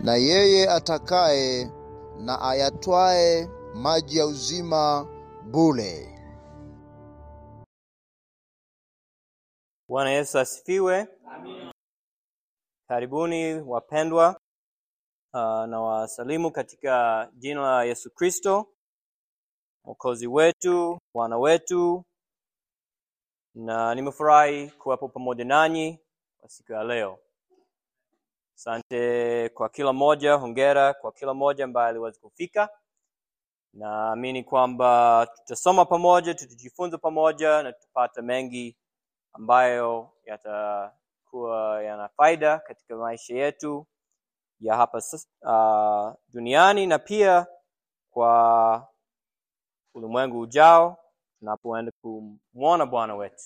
na yeye atakaye na ayatwae maji ya uzima bure. Bwana Yesu asifiwe. Karibuni wapendwa, uh, na wasalimu katika jina la Yesu Kristo mwokozi wetu, Bwana wetu, na nimefurahi kuwepo pamoja nanyi kwa siku ya leo. Asante kwa kila mmoja, hongera kwa kila mmoja ambaye aliweza kufika. Naamini kwamba tutasoma pamoja, tutajifunza pamoja na tutapata mengi ambayo yatakuwa yana faida katika maisha yetu ya hapa sas- uh, duniani na pia kwa ulimwengu ujao tunapoenda kumwona Bwana wetu.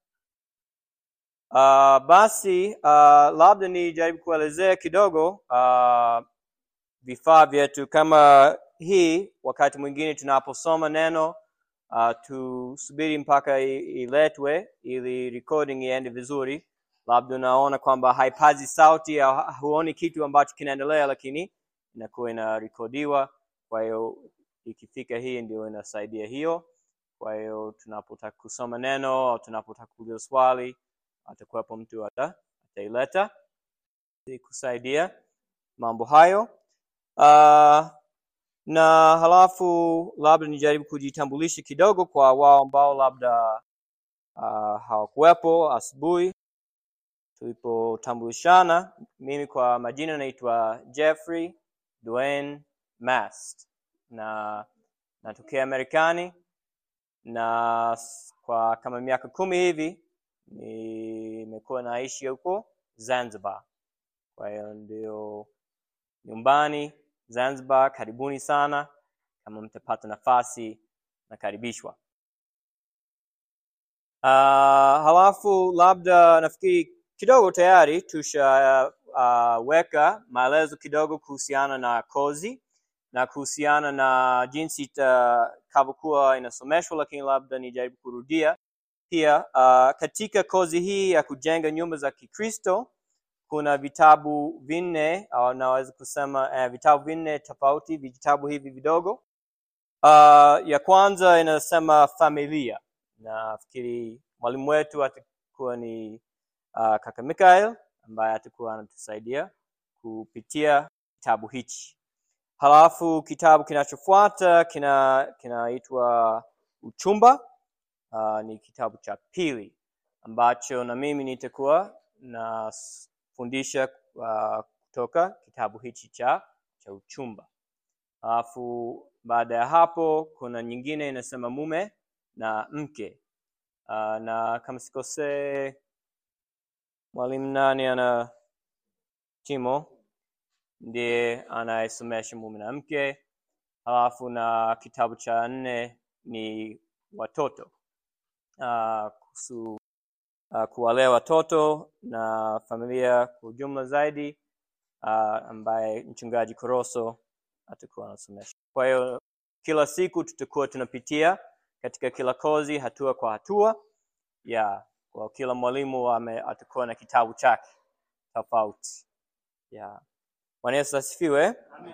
Uh, basi uh, labda nijaribu kuelezea kidogo uh, vifaa vyetu kama hii. Wakati mwingine tunaposoma neno uh, tusubiri mpaka i- iletwe ili recording iende vizuri. Labda unaona kwamba haipazi sauti au huoni kitu ambacho kinaendelea, lakini inakuwa inarekodiwa. Kwa hiyo ikifika hii ndio inasaidia hiyo. Kwa hiyo tunapotaka kusoma neno au tunapotaka kuuliza swali, atakuwepo mtu ata ataileta ili kusaidia mambo hayo. Uh, na halafu labda nijaribu kujitambulisha kidogo kwa wao ambao labda uh, hawakuwepo asubuhi tulipotambulishana. Mimi kwa majina naitwa Jeffrey Dwayne Mast na natokea Marekani na s- kwa kama miaka kumi hivi nimekuwa naishi huko Zanzibar. Kwa hiyo ndio nyumbani Zanzibar. Karibuni sana, kama mtapata nafasi nakaribishwa. Uh, halafu labda nafikiri kidogo tayari tusha uh, weka maelezo kidogo kuhusiana na kozi na kuhusiana na jinsi itakavyokuwa inasomeshwa, lakini labda nijaribu kurudia pia. Uh, katika kozi hii ya kujenga nyumba za Kikristo kuna vitabu vinne au naweza kusema eh, vitabu vinne tofauti, vitabu hivi vidogo. Uh, ya kwanza inasema familia. Nafikiri mwalimu wetu atakuwa ni uh, kaka Mikael ambaye atakuwa anatusaidia kupitia kitabu hichi. Halafu kitabu kinachofuata kina kinaitwa Uchumba. Uh, ni kitabu cha pili ambacho na mimi nitakuwa nafundisha uh, kutoka kitabu hichi cha cha uchumba. Alafu baada ya hapo kuna nyingine inasema mume na mke. Uh, na kama sikosee, mwalimu nani ana Timo ndiye anayesomesha mume na mke. Halafu na kitabu cha nne ni watoto uh, kuhusu uh, kuwalea watoto na familia kwa ujumla zaidi uh, ambaye mchungaji Koroso atakuwa anasomesha. Kwa hiyo kila siku tutakuwa tunapitia katika kila kozi hatua kwa hatua ya kwa kila mwalimu ame atakuwa na kitabu chake tofauti ya Bwana Yesu asifiwe.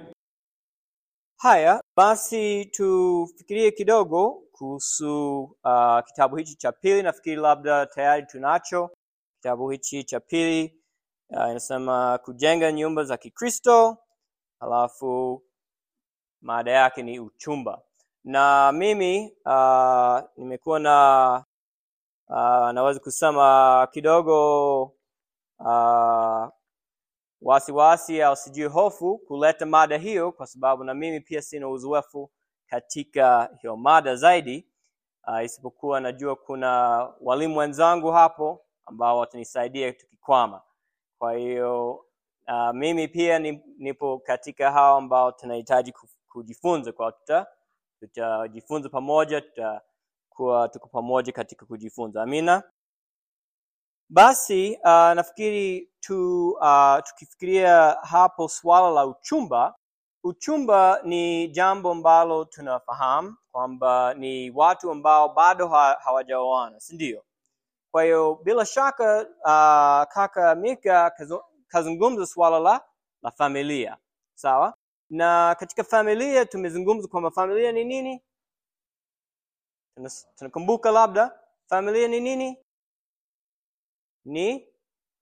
Haya basi, tufikirie kidogo kuhusu uh, kitabu hichi cha pili. Nafikiri labda tayari tunacho kitabu hichi cha pili. Uh, inasema kujenga nyumba za Kikristo, halafu mada yake ni uchumba, na mimi uh, nimekuwa na uh, naweza kusema kidogo uh, wasiwasi au sijui hofu kuleta mada hiyo, kwa sababu na mimi pia sina uzoefu katika hiyo mada zaidi uh, isipokuwa najua kuna walimu wenzangu hapo ambao watanisaidia tukikwama. Kwa hiyo uh, mimi pia ni, nipo katika hao ambao tunahitaji ku- kujifunza, kwa tuta tutajifunza pamoja, tutakuwa tuko pamoja katika kujifunza. Amina. Basi uh, nafikiri tu uh, tukifikiria hapo swala la uchumba, uchumba ni jambo ambalo tunafahamu kwamba ni watu ambao bado ha, hawajaoana, si ndio? Kwa hiyo bila shaka uh, kaka Mika kazo- kazungumza swala la, la familia sawa na katika familia tumezungumza kwamba familia ni nini Tunas- tunakumbuka labda familia ni nini ni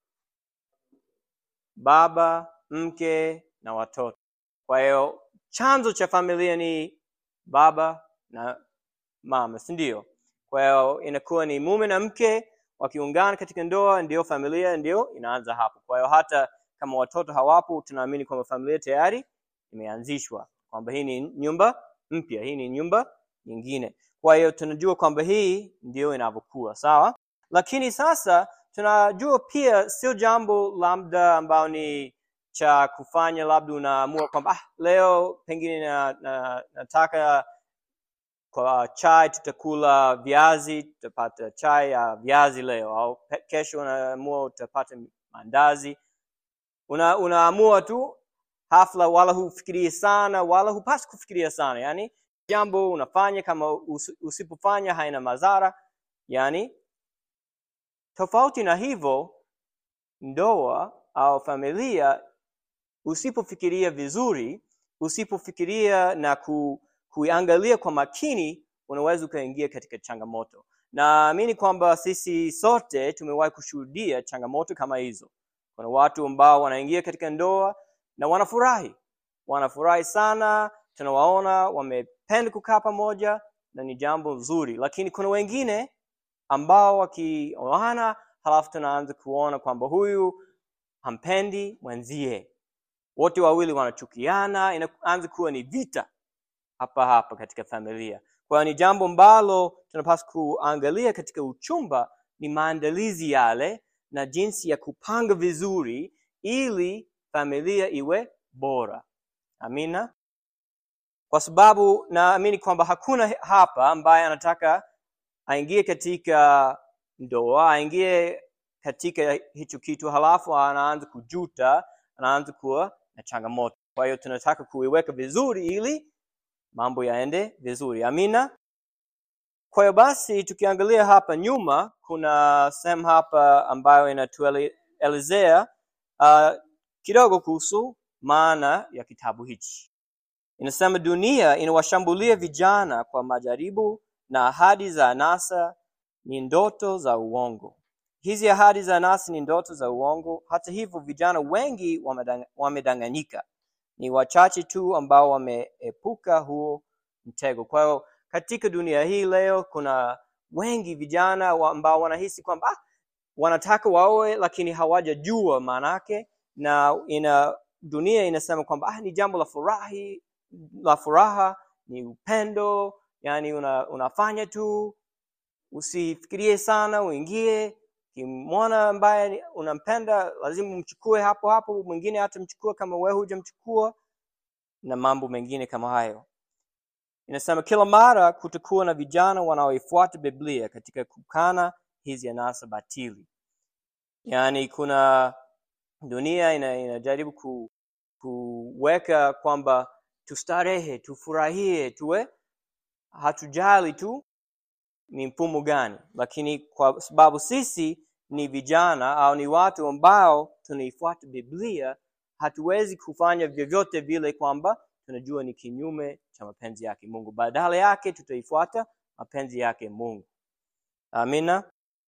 baba mke na watoto kwa hiyo chanzo cha familia ni baba na mama si ndio kwa hiyo inakuwa ni mume na mke wakiungana katika ndoa ndio familia ndio inaanza hapo kwa hiyo hata kama watoto hawapo tunaamini kwamba familia tayari imeanzishwa kwamba hii ni nyumba mpya hii ni nyumba nyingine kwa hiyo tunajua kwamba hii ndio inavyokuwa sawa lakini sasa tunajua pia sio jambo labda ambao ni cha kufanya labda unaamua kwamba ah, leo pengine na, na, nataka kwa chai tutakula viazi tutapata chai ya viazi leo au pe- kesho unaamua utapata mandazi una, unaamua tu hafla wala hufikirii sana wala hupasi kufikiria sana yani jambo unafanya kama us, usipofanya haina madhara yani tofauti na hivyo ndoa au familia usipofikiria vizuri usipofikiria na ku, kuiangalia kwa makini unaweza ukaingia katika changamoto naamini kwamba sisi sote tumewahi kushuhudia changamoto kama hizo kuna watu ambao wanaingia katika ndoa na wanafurahi wanafurahi sana tunawaona wamependa kukaa pamoja na ni jambo zuri lakini kuna wengine ambao wakioana halafu tunaanza kuona kwamba huyu hampendi mwenzie wote wawili wanachukiana inaanza kuwa ni vita hapa hapa katika familia kwa hiyo ni jambo ambalo tunapaswa kuangalia katika uchumba ni maandalizi yale na jinsi ya kupanga vizuri ili familia iwe bora amina kwa sababu naamini kwamba hakuna hapa ambaye anataka aingie katika ndoa aingie katika hicho kitu halafu anaanza kujuta anaanza kuwa na changamoto kwa hiyo tunataka kuiweka vizuri ili mambo yaende vizuri amina kwa hiyo basi tukiangalia hapa nyuma kuna sehemu hapa ambayo inatuelezea uh, kidogo kuhusu maana ya kitabu hichi inasema dunia inawashambulia vijana kwa majaribu na ahadi za anasa ni ndoto za uongo hizi ahadi za anasa ni ndoto za uongo hata hivyo vijana wengi wamedang- wamedanganyika ni wachache tu ambao wameepuka huo mtego kwa hiyo katika dunia hii leo kuna wengi vijana wa- ambao wanahisi kwamba ah, wanataka waoe lakini hawajajua maanake na ina dunia inasema kwamba ah, ni jambo la furahi la furaha ni upendo yani una, unafanya tu usifikirie sana uingie kimwona ambaye ni- unampenda lazima umchukue hapo hapo mwingine hatamchukua kama wewe hujamchukua na mambo mengine kama hayo inasema kila mara kutakuwa na vijana wanaoifuata biblia katika kukana hizi anasa batili yaani kuna dunia ina, inajaribu ku, kuweka kwamba tustarehe tufurahie tuwe hatujali tu ni mfumo gani lakini kwa sababu sisi ni vijana au ni watu ambao tunaifuata biblia hatuwezi kufanya vyovyote vile kwamba tunajua ni kinyume cha mapenzi yake mungu badala yake tutaifuata mapenzi yake mungu amina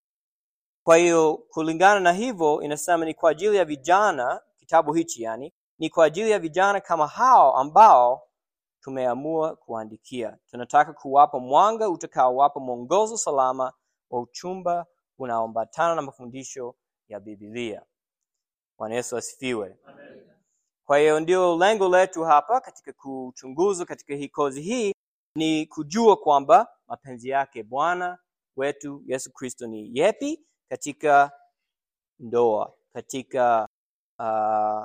kwa hiyo kulingana na hivyo inasema ni kwa ajili ya vijana kitabu hichi yani ni kwa ajili ya vijana kama hao ambao tumeamua kuandikia tunataka kuwapa mwanga utakaowapa mwongozo salama wa uchumba unaoambatana na mafundisho ya bibilia bwana yesu asifiwe kwa hiyo ndio lengo letu hapa katika kuchunguza katika hii kozi hii ni kujua kwamba mapenzi yake bwana wetu yesu kristo ni yepi katika ndoa katika uh,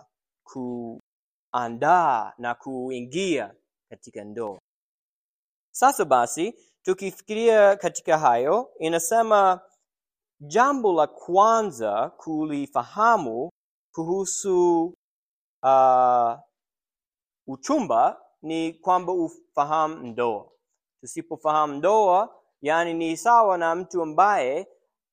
kuandaa na kuingia katika ndoa sasa basi tukifikiria katika hayo inasema jambo la kwanza kulifahamu kuhusu uh, uchumba ni kwamba ufahamu ndoa tusipofahamu ndoa yani ni sawa na mtu ambaye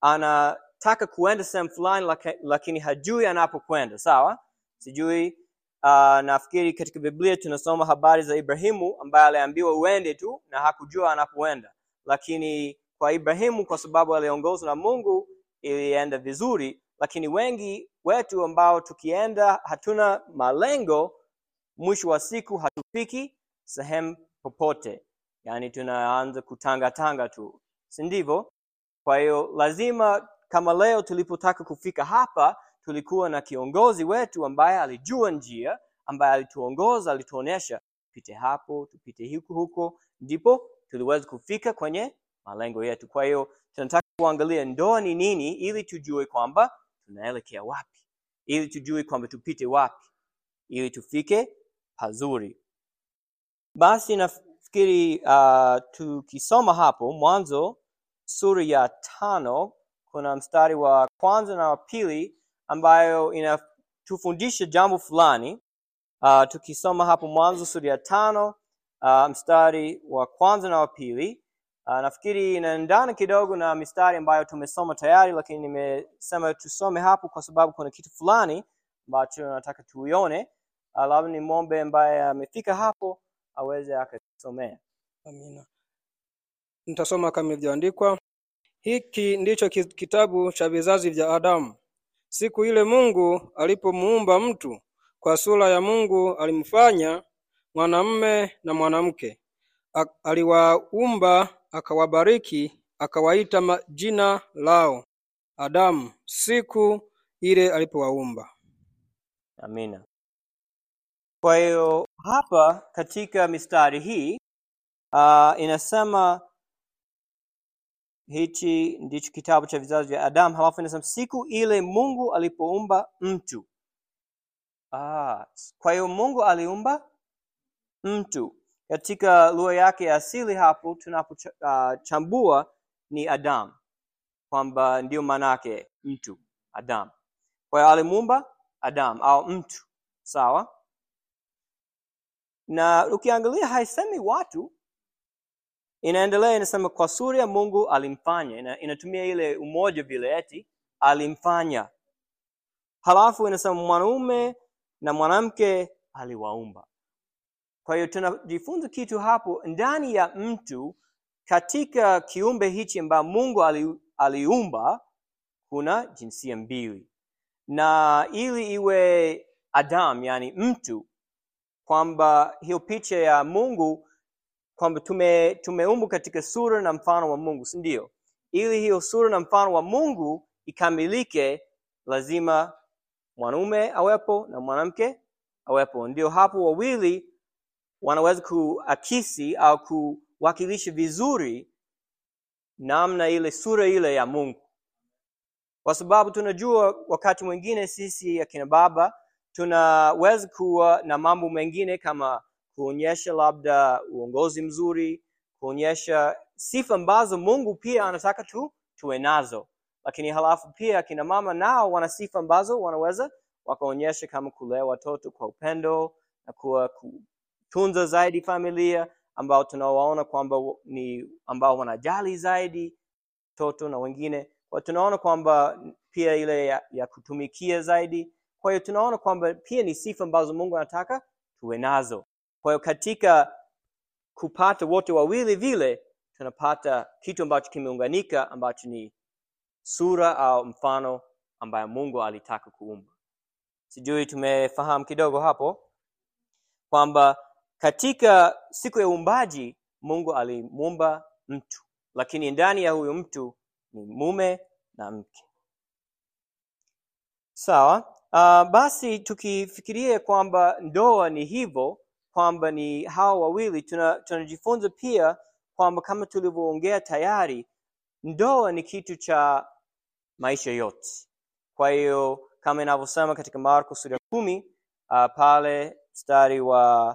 anataka kuenda sehemu fulani laki- lakini hajui anapokwenda sawa sijui uh, nafikiri katika biblia tunasoma habari za ibrahimu ambaye aliambiwa uende tu na hakujua anapoenda lakini kwa ibrahimu kwa sababu aliongozwa na mungu ilienda vizuri lakini wengi wetu ambao tukienda hatuna malengo mwisho wa siku hatufiki sehemu popote yaani tunaanza kutangatanga tu si ndivyo kwa hiyo lazima kama leo tulipotaka kufika hapa tulikuwa na kiongozi wetu ambaye alijua njia ambaye alituongoza alituonyesha tupite hapo tupite huku huko ndipo tuliweza kufika kwenye malengo yetu kwa hiyo tunataka kuangalia ndoa ni nini ili tujue kwamba tunaelekea wapi ili tujue kwamba tupite wapi ili tufike pazuri basi nafikiri uh, tukisoma hapo mwanzo sura ya tano kuna mstari wa kwanza na wa pili ambayo inatufundisha jambo fulani uh, tukisoma hapo mwanzo sura ya tano uh, mstari wa kwanza na wa pili uh, nafikiri inaendana kidogo na mistari ambayo tumesoma tayari lakini nimesema tusome hapo kwa sababu kuna kitu fulani ambacho nataka tuione uh, labda ni mombe ambaye amefika hapo aweze akasomea Amina. Nitasoma kama ilivyoandikwa. Hiki ndicho ki- kitabu cha vizazi vya Adamu. Siku ile Mungu alipomuumba mtu, kwa sura ya Mungu alimfanya mwanamume na mwanamke. A- Aliwaumba, akawabariki, akawaita majina lao Adamu siku ile alipowaumba. amina kwa hiyo hapa katika mistari hii uh, inasema hichi ndicho kitabu cha vizazi vya adamu halafu inasema siku ile mungu alipoumba mtu ah, kwa hiyo mungu aliumba mtu katika lugha yake ya asili hapo tunapochambua uh, ni adam kwamba ndio maanake mtu adam kwa hiyo alimuumba adam au mtu sawa na ukiangalia haisemi watu inaendelea inasema kwa sura ya mungu alimfanya Ina, inatumia ile umoja vile eti alimfanya halafu inasema mwanaume na mwanamke aliwaumba kwa hiyo tunajifunza kitu hapo ndani ya mtu katika kiumbe hichi ambayo mungu ali, aliumba kuna jinsia mbili na ili iwe adam yani mtu kwamba hiyo picha ya mungu kwamba tume tumeumbwa katika sura na mfano wa mungu si ndio ili hiyo sura na mfano wa mungu ikamilike lazima mwanaume awepo na mwanamke awepo ndio hapo wawili wanaweza kuakisi au kuwakilisha vizuri namna ile sura ile ya mungu kwa sababu tunajua wakati mwingine sisi akina baba tunaweza kuwa na mambo mengine kama kuonyesha labda uongozi mzuri kuonyesha sifa ambazo mungu pia anataka tu tuwe nazo lakini halafu pia akina mama nao wana sifa ambazo wanaweza wakaonyesha kama kulea watoto kwa upendo na kuwa kutunza zaidi familia ambao tunawaona kwamba ni ambao wanajali zaidi watoto na wengine kwa tunaona kwamba pia ile ya, ya kutumikia zaidi kwa hiyo tunaona kwamba pia ni sifa ambazo mungu anataka tuwe nazo kwa hiyo katika kupata wote wawili vile tunapata kitu ambacho kimeunganika ambacho ni sura au mfano ambayo mungu alitaka kuumba sijui tumefahamu kidogo hapo kwamba katika siku ya uumbaji mungu alimuumba mtu lakini ndani ya huyo mtu ni mume na mke sawa uh, basi tukifikiria kwamba ndoa ni hivyo kwamba ni hawa wawili tuna- tunajifunza pia kwamba kama tulivyoongea tayari ndoa ni kitu cha maisha yote kwa hiyo kama inavyosema katika marko sura ya kumi uh, pale mstari wa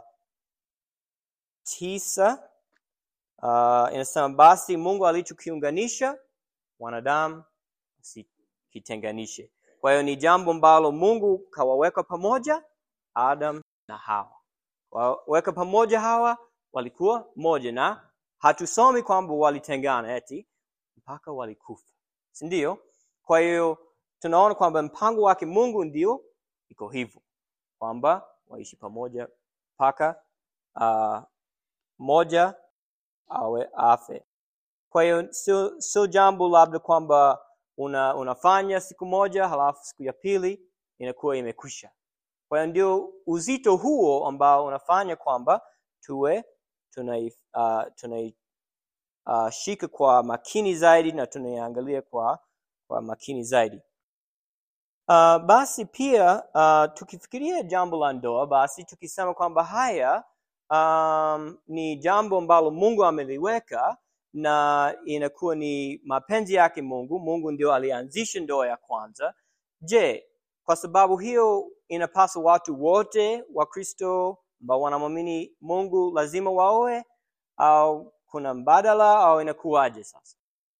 tisa uh, inasema basi mungu alichokiunganisha wanadamu sikitenganishe kwa hiyo ni jambo ambalo mungu kawaweka pamoja adam na hawa waweka pamoja hawa walikuwa moja na hatusomi kwamba walitengana eti mpaka walikufa si ndio kwa hiyo tunaona kwamba mpango wake mungu ndio iko hivyo kwamba waishi pamoja mpaka uh, moja awe afe. Kwa hiyo sio sio jambo labda kwamba una, unafanya siku moja halafu siku ya pili inakuwa imekwisha. Kwa hiyo ndio uzito huo ambao unafanya kwamba tuwe tunai uh, tunai uh, shika kwa makini zaidi na tunaiangalia kwa kwa makini zaidi. Uh, basi pia uh, tukifikiria jambo la ndoa, basi tukisema kwamba haya um, ni jambo ambalo Mungu ameliweka na inakuwa ni mapenzi yake Mungu. Mungu ndio alianzisha ndoa ya kwanza. Je, kwa sababu hiyo inapaswa watu wote wa Kristo ambao wanamwamini Mungu lazima waoe au kuna mbadala au inakuwaje sasa?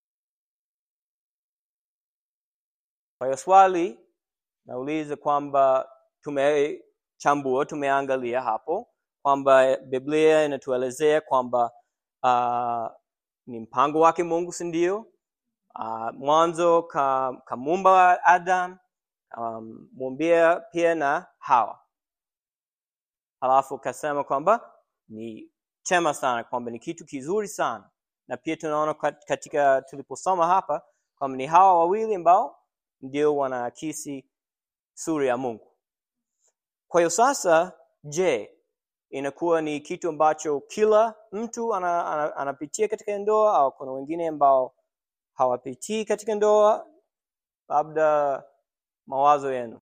Kwa hiyo swali nauliza kwamba tumechambua, tumeangalia hapo kwamba Biblia inatuelezea kwamba uh, ni mpango wake Mungu, si ndio? Uh, mwanzo ka, kamuumba Adam um, mumbia pia na Hawa, halafu kasema kwamba ni chema sana, kwamba ni kitu kizuri sana, na pia tunaona katika tuliposoma hapa kwamba ni hawa wawili ambao ndio wanaakisi sura ya Mungu. Kwa hiyo sasa, je, inakuwa ni kitu ambacho kila mtu ana, ana, anapitia katika ndoa au kuna wengine ambao hawapitii katika ndoa? Labda mawazo yenu.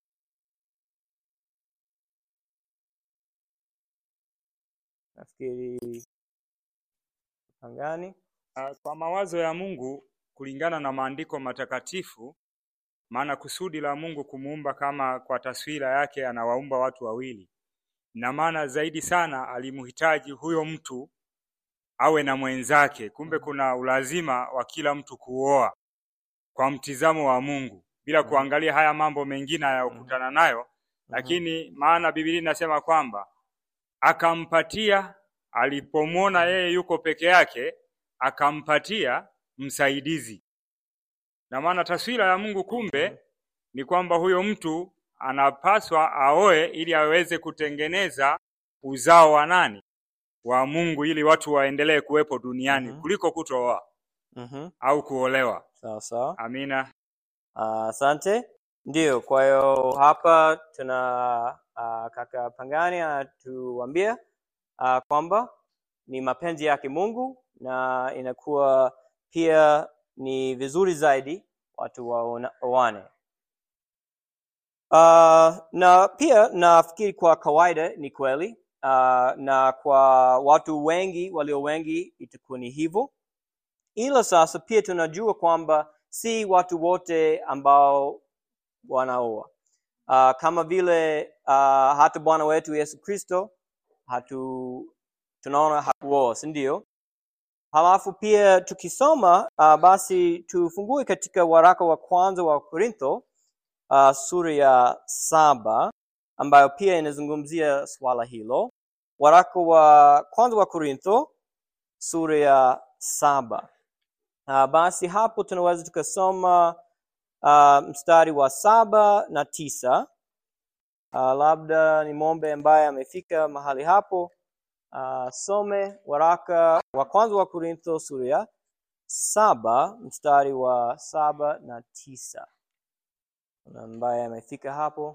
Nafikiri Pangani. Ah, Kwa mawazo ya Mungu kulingana na maandiko matakatifu, maana kusudi la Mungu kumuumba kama kwa taswira yake anawaumba watu wawili, na maana zaidi sana alimhitaji huyo mtu awe na mwenzake. Kumbe kuna ulazima wa kila mtu kuoa kwa mtizamo wa Mungu bila Mhm. kuangalia haya mambo mengine anayokutana nayo, lakini maana Biblia inasema kwamba akampatia alipomwona yeye yuko peke yake, akampatia msaidizi. Na maana taswira ya Mungu kumbe ni kwamba huyo mtu anapaswa aoe ili aweze kutengeneza uzao wa nani? Wa Mungu, ili watu waendelee kuwepo duniani Mhm. kuliko kutooa Mhm. au kuolewa. Sawa sawa. Amina. Ah, Asante. Ndio, kwa hiyo hapa tuna uh, kaka Pangani anatuambia uh, kwamba ni mapenzi yake Mungu na inakuwa pia ni vizuri zaidi watu waona- waone. Uh, na pia nafikiri kwa kawaida ni kweli uh, na kwa watu wengi walio wengi itakuwa ni hivyo, ila sasa pia tunajua kwamba si watu wote ambao wanaoa uh, kama vile uh, hata Bwana wetu Yesu Kristo hatu tunaona hakuoa, si ndio? Halafu pia tukisoma uh, basi tufungue katika waraka wa kwanza wa Korintho uh, sura ya saba ambayo pia inazungumzia swala hilo. Waraka wa kwanza wa Korintho sura ya saba. Uh, basi hapo tunaweza tukasoma uh, mstari wa saba na tisa. Uh, labda ni mombe ambaye amefika mahali hapo uh, some waraka wa kwanza wa Korintho sura ya saba mstari wa saba na tisa. Kuna ambaye amefika hapo?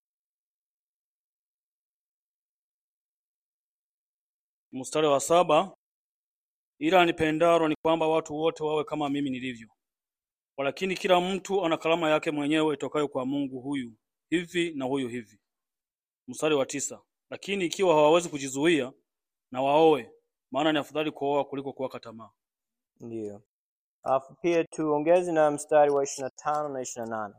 Mstari wa saba, ila nipendalo ni kwamba watu wote wawe kama mimi nilivyo. Walakini kila mtu ana karama yake mwenyewe itokayo kwa Mungu, huyu hivi na huyu hivi. Mstari wa tisa, lakini ikiwa hawawezi kujizuia na waoe, maana ni afadhali kuoa kuliko kuwaka tamaa. Ndiyo. Alafu pia tuongeze na mstari wa ishirini na tano na ishirini na nane.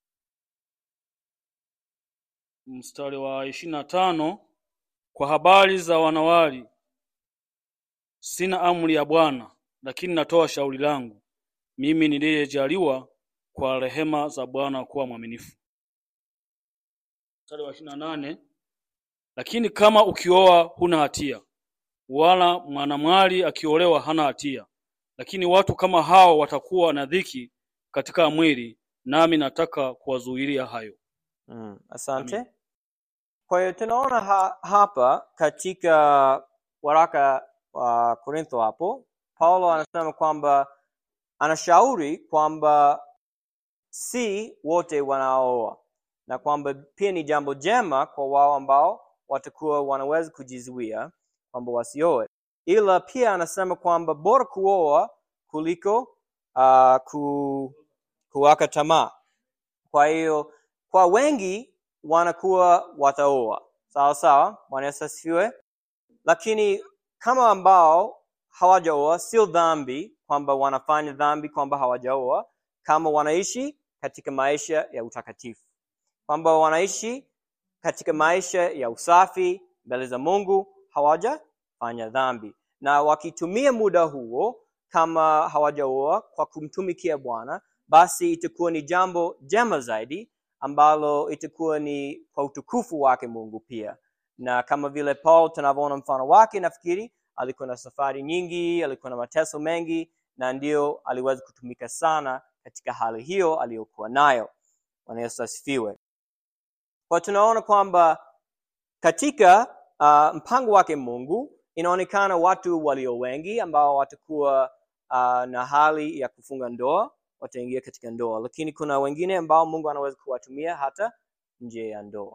Mstari wa ishirini na tano, kwa habari za wanawali sina amri ya Bwana, lakini natoa shauri langu mimi niliyejaliwa kwa rehema za Bwana kuwa mwaminifu. Mstari wa ishirini na nane, lakini kama ukioa huna hatia, wala mwanamwali akiolewa hana hatia, lakini watu kama hao watakuwa na dhiki katika mwili, nami nataka kuwazuilia hayo. Mm, asante. Amin. Kwa hiyo tunaona ha, hapa katika waraka wa Korintho hapo Paulo anasema kwamba anashauri kwamba si wote wanaooa na kwamba pia ni jambo jema kwa wao ambao watakuwa wanaweza kujizuia kwamba wasioe, ila pia anasema kwamba bora kuoa kuliko uh, ku, kuwaka tamaa. Kwa hiyo kwa wengi wanakuwa wataoa, sawa sawa, Bwana Yesu asifiwe. Lakini kama ambao hawajaoa, sio dhambi kwamba wanafanya dhambi kwamba hawajaoa, kama wanaishi katika maisha ya utakatifu, kwamba wanaishi katika maisha ya usafi mbele za Mungu, hawajafanya dhambi, na wakitumia muda huo kama hawajaoa kwa kumtumikia Bwana, basi itakuwa ni jambo jema zaidi ambalo itakuwa ni kwa utukufu wake Mungu pia. Na kama vile Paul tunavyoona mfano wake, nafikiri alikuwa na safari nyingi, alikuwa na mateso mengi, na ndio aliweza kutumika sana katika hali hiyo aliyokuwa nayo. Bwana Yesu asifiwe. Kwa tunaona kwamba katika uh, mpango wake Mungu inaonekana watu walio wengi ambao watakuwa uh, na hali ya kufunga ndoa wataingia katika ndoa, lakini kuna wengine ambao Mungu anaweza kuwatumia hata nje ya ndoa.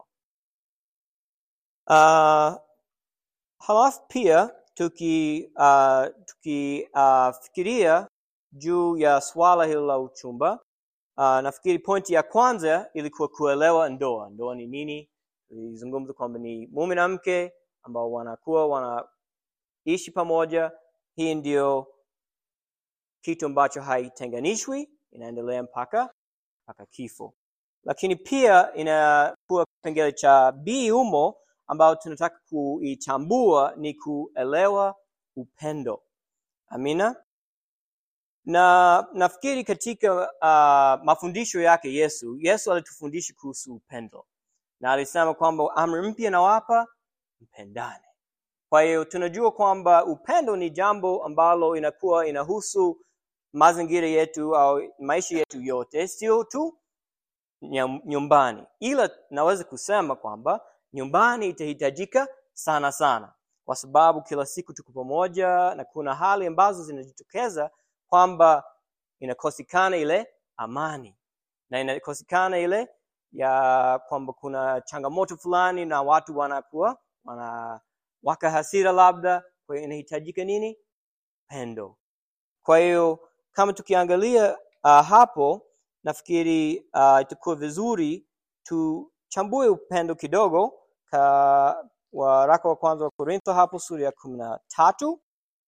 Uh, halafu pia tuki uh, tukifikiria uh, juu ya swala hilo la uchumba uh, nafikiri pointi ya kwanza ilikuwa kuelewa ndoa. Ndoa ni nini? Tulizungumza kwamba ni mume na mke ambao wanakuwa wanaishi pamoja. Hii ndio kitu ambacho haitenganishwi, inaendelea mpaka mpaka kifo. Lakini pia inakuwa kipengele cha B humo ambao tunataka kuichambua ni kuelewa upendo. Amina. Na nafikiri katika uh, mafundisho yake Yesu, Yesu alitufundisha kuhusu upendo na alisema kwamba amri mpya nawapa, mpendane. Kwa hiyo tunajua kwamba upendo ni jambo ambalo inakuwa inahusu mazingira yetu au maisha yetu yote, sio tu nyam- nyumbani, ila naweza kusema kwamba nyumbani itahitajika sana sana, kwa sababu kila siku tuko pamoja na kuna hali ambazo zinajitokeza kwamba inakosekana ile amani na inakosekana ile ya kwamba kuna changamoto fulani na watu wanakuwa wanawaka hasira labda, kwa hiyo inahitajika nini? Pendo. Kwa hiyo kama tukiangalia uh, hapo nafikiri uh, itakuwa vizuri tuchambue upendo kidogo ka waraka wa kwanza wa Korintho hapo sura ya kumi na tatu.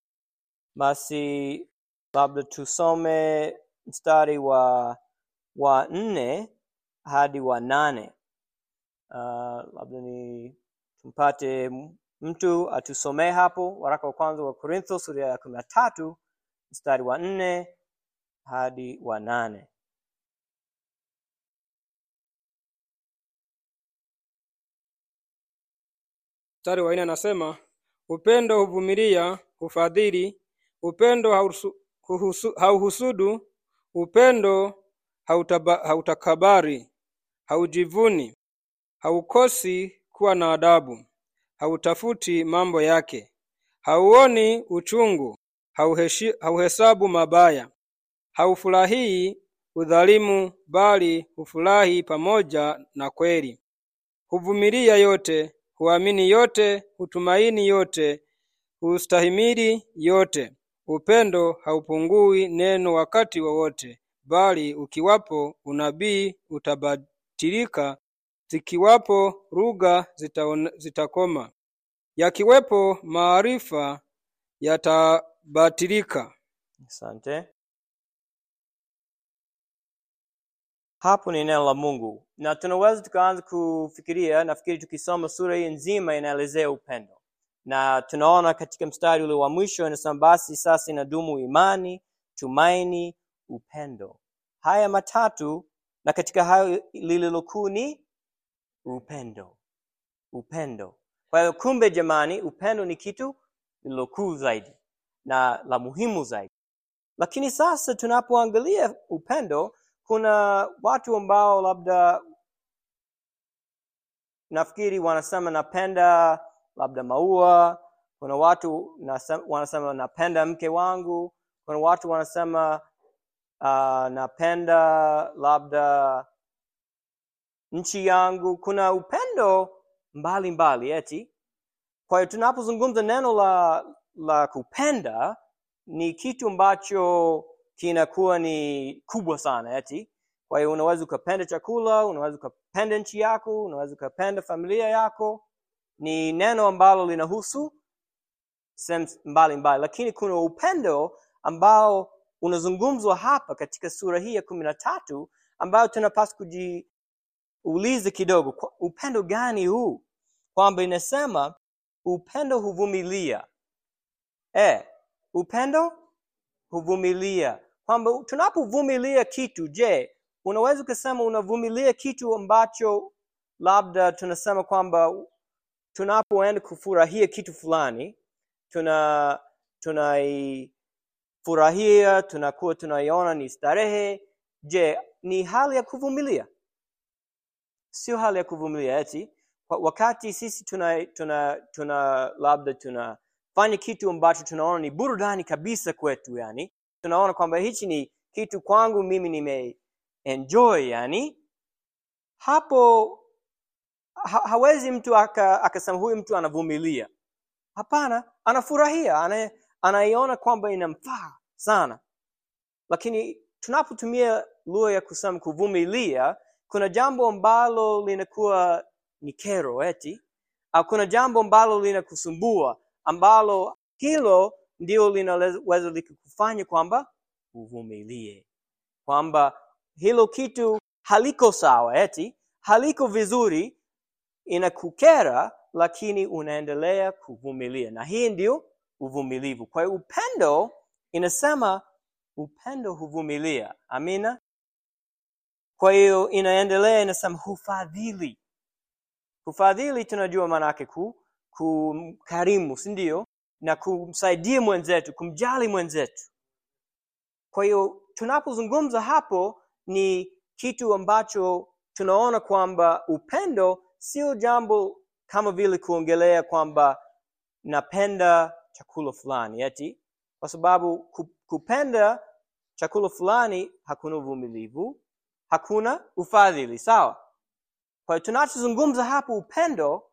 Basi labda tusome mstari wa wa nne hadi wa nane. Uh, labda ni tumpate mtu atusomee hapo waraka wa kwanza wa Korintho sura ya kumi na tatu mstari wa nne hadi wa nane. Mstari wa nne anasema upendo huvumilia, hufadhili, upendo hausu- huhusu- hauhusudu, upendo hautaba- hautakabari, haujivuni, haukosi kuwa na adabu, hautafuti mambo yake, hauoni uchungu, hauheshi- hauhesabu mabaya, haufurahii udhalimu, bali hufurahi pamoja na kweli huvumilia yote, huamini yote, hutumaini yote, hustahimili yote. Upendo haupungui neno wakati wowote, bali ukiwapo unabii utabatilika, zikiwapo lugha zitaone- zitakoma, yakiwepo maarifa yatabatilika. Asante. Hapo ni neno la Mungu na tunaweza tukaanza kufikiria. Nafikiri tukisoma sura hii nzima inaelezea upendo, na tunaona katika mstari ule wa mwisho inasema, basi sasa inadumu imani, tumaini, upendo, haya matatu, na katika hayo lililo kuu ni upendo. Upendo. Kwa hiyo kumbe, jamani, upendo ni kitu lililo kuu zaidi na la muhimu zaidi. Lakini sasa tunapoangalia upendo, kuna watu ambao labda nafikiri wanasema napenda labda maua kuna watu nasema, wanasema napenda mke wangu kuna watu wanasema uh, napenda labda nchi yangu kuna upendo mbali mbali eti kwa hiyo tunapozungumza neno la la kupenda ni kitu ambacho kinakuwa ni kubwa sana eti kwa hiyo unaweza ukapenda chakula unaweza ukapenda nchi yako unaweza ukapenda familia yako ni neno ambalo linahusu sehemu mbalimbali lakini kuna upendo ambao unazungumzwa hapa katika sura hii ya kumi na tatu ambayo tunapaswa kujiuliza kidogo kwa- upendo gani huu kwamba inasema upendo huvumilia eh, upendo huvumilia kwamba tunapovumilia kitu je unaweza ukasema unavumilia kitu ambacho labda tunasema kwamba tunapoenda kufurahia kitu fulani tuna tunaifurahia tunakuwa tunaiona ni starehe je ni hali ya kuvumilia sio hali ya kuvumilia eti Wa- wakati sisi tuna tuna tuna labda tunafanya kitu ambacho tunaona ni burudani kabisa kwetu yani tunaona kwamba hichi ni kitu kwangu mimi nime enjoy yani hapo ha, hawezi mtu aka- akasema huyu mtu anavumilia hapana anafurahia ana, anaiona kwamba inamfaa sana lakini tunapotumia lugha ya kusema kuvumilia kuna jambo ambalo linakuwa ni kero eti au kuna jambo ambalo linakusumbua ambalo hilo ndio linaweza likakufanya kwamba uvumilie kwamba hilo kitu haliko sawa eti haliko vizuri inakukera lakini unaendelea kuvumilia na hii ndio uvumilivu kwa hiyo upendo inasema upendo huvumilia amina kwa hiyo inaendelea inasema hufadhili kufadhili tunajua maanake ku kumkarimu si ndio na kumsaidia mwenzetu kumjali mwenzetu kwa hiyo tunapozungumza hapo ni kitu ambacho tunaona kwamba upendo sio jambo kama vile kuongelea kwamba napenda chakula fulani eti kwa sababu ku- kupenda chakula fulani hakuna uvumilivu hakuna ufadhili sawa kwa hiyo tunachozungumza hapo upendo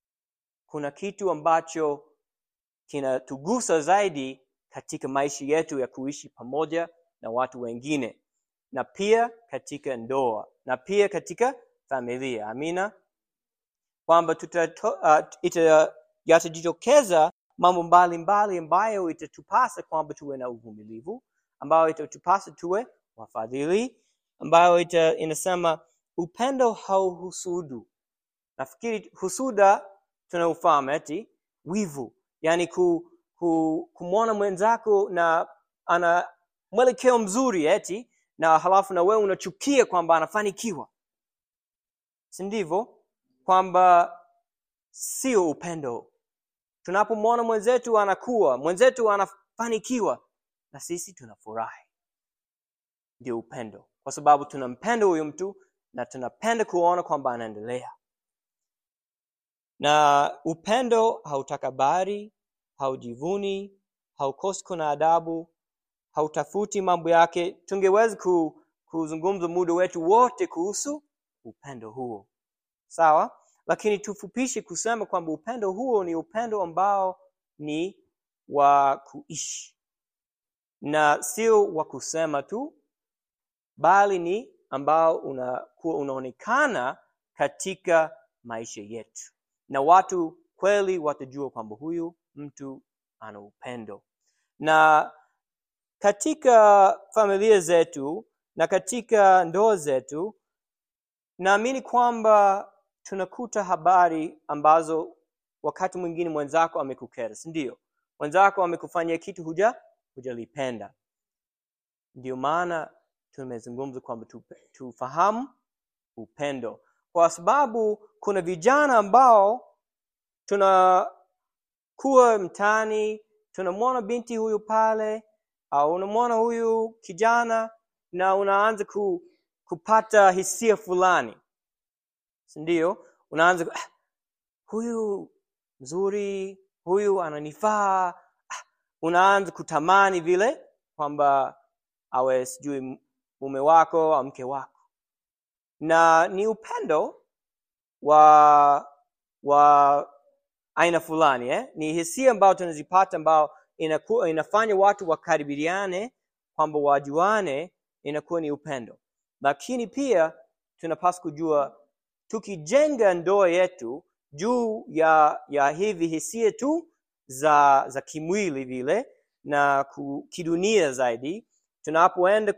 kuna kitu ambacho kinatugusa zaidi katika maisha yetu ya kuishi pamoja na watu wengine na pia katika ndoa na pia katika familia amina kwamba tutato- uh, ita- yatajitokeza mambo mbalimbali ambayo itatupasa kwamba tuwe na uvumilivu ambayo itatupasa tuwe wafadhili ambayo ita, inasema upendo hauhusudu nafikiri husuda tunaufahamu eti wivu yani ku, ku, kumwona mwenzako na ana mwelekeo mzuri eti na halafu na wewe unachukia kwamba anafanikiwa si ndivyo kwamba sio upendo tunapomwona mwenzetu anakuwa mwenzetu anafanikiwa na sisi tunafurahi ndio upendo kwa sababu tunampenda huyu mtu na tunapenda kuona kwamba anaendelea na upendo hautakabari haujivuni haukosi kuna adabu hautafuti mambo yake tungeweza ku, kuzungumza muda wetu wote kuhusu upendo huo sawa lakini tufupishe kusema kwamba upendo huo ni upendo ambao ni wa kuishi na sio wa kusema tu bali ni ambao unakuwa unaonekana katika maisha yetu na watu kweli watajua kwamba huyu mtu ana upendo na katika familia zetu na katika ndoa zetu naamini kwamba tunakuta habari ambazo wakati mwingine mwenzako amekukera si ndio mwenzako amekufanyia kitu huja hujalipenda ndio maana tumezungumza kwamba tupe- tufahamu upendo kwa sababu kuna vijana ambao tunakuwa mtaani tunamwona binti huyu pale au unamwona huyu kijana na unaanza ku, kupata hisia fulani ndio unaanza ah, huyu mzuri huyu ananifaa ah, unaanza kutamani vile kwamba awe sijui mume wako au mke wako na ni upendo wa wa aina fulani eh? ni hisia ambayo tunazipata ambao inakuwa inafanya watu wakaribiane kwamba wajuane inakuwa ni upendo lakini pia tunapaswa kujua tukijenga ndoa yetu juu ya ya hivi hisia tu za za kimwili vile na ku, kidunia zaidi tunapoenda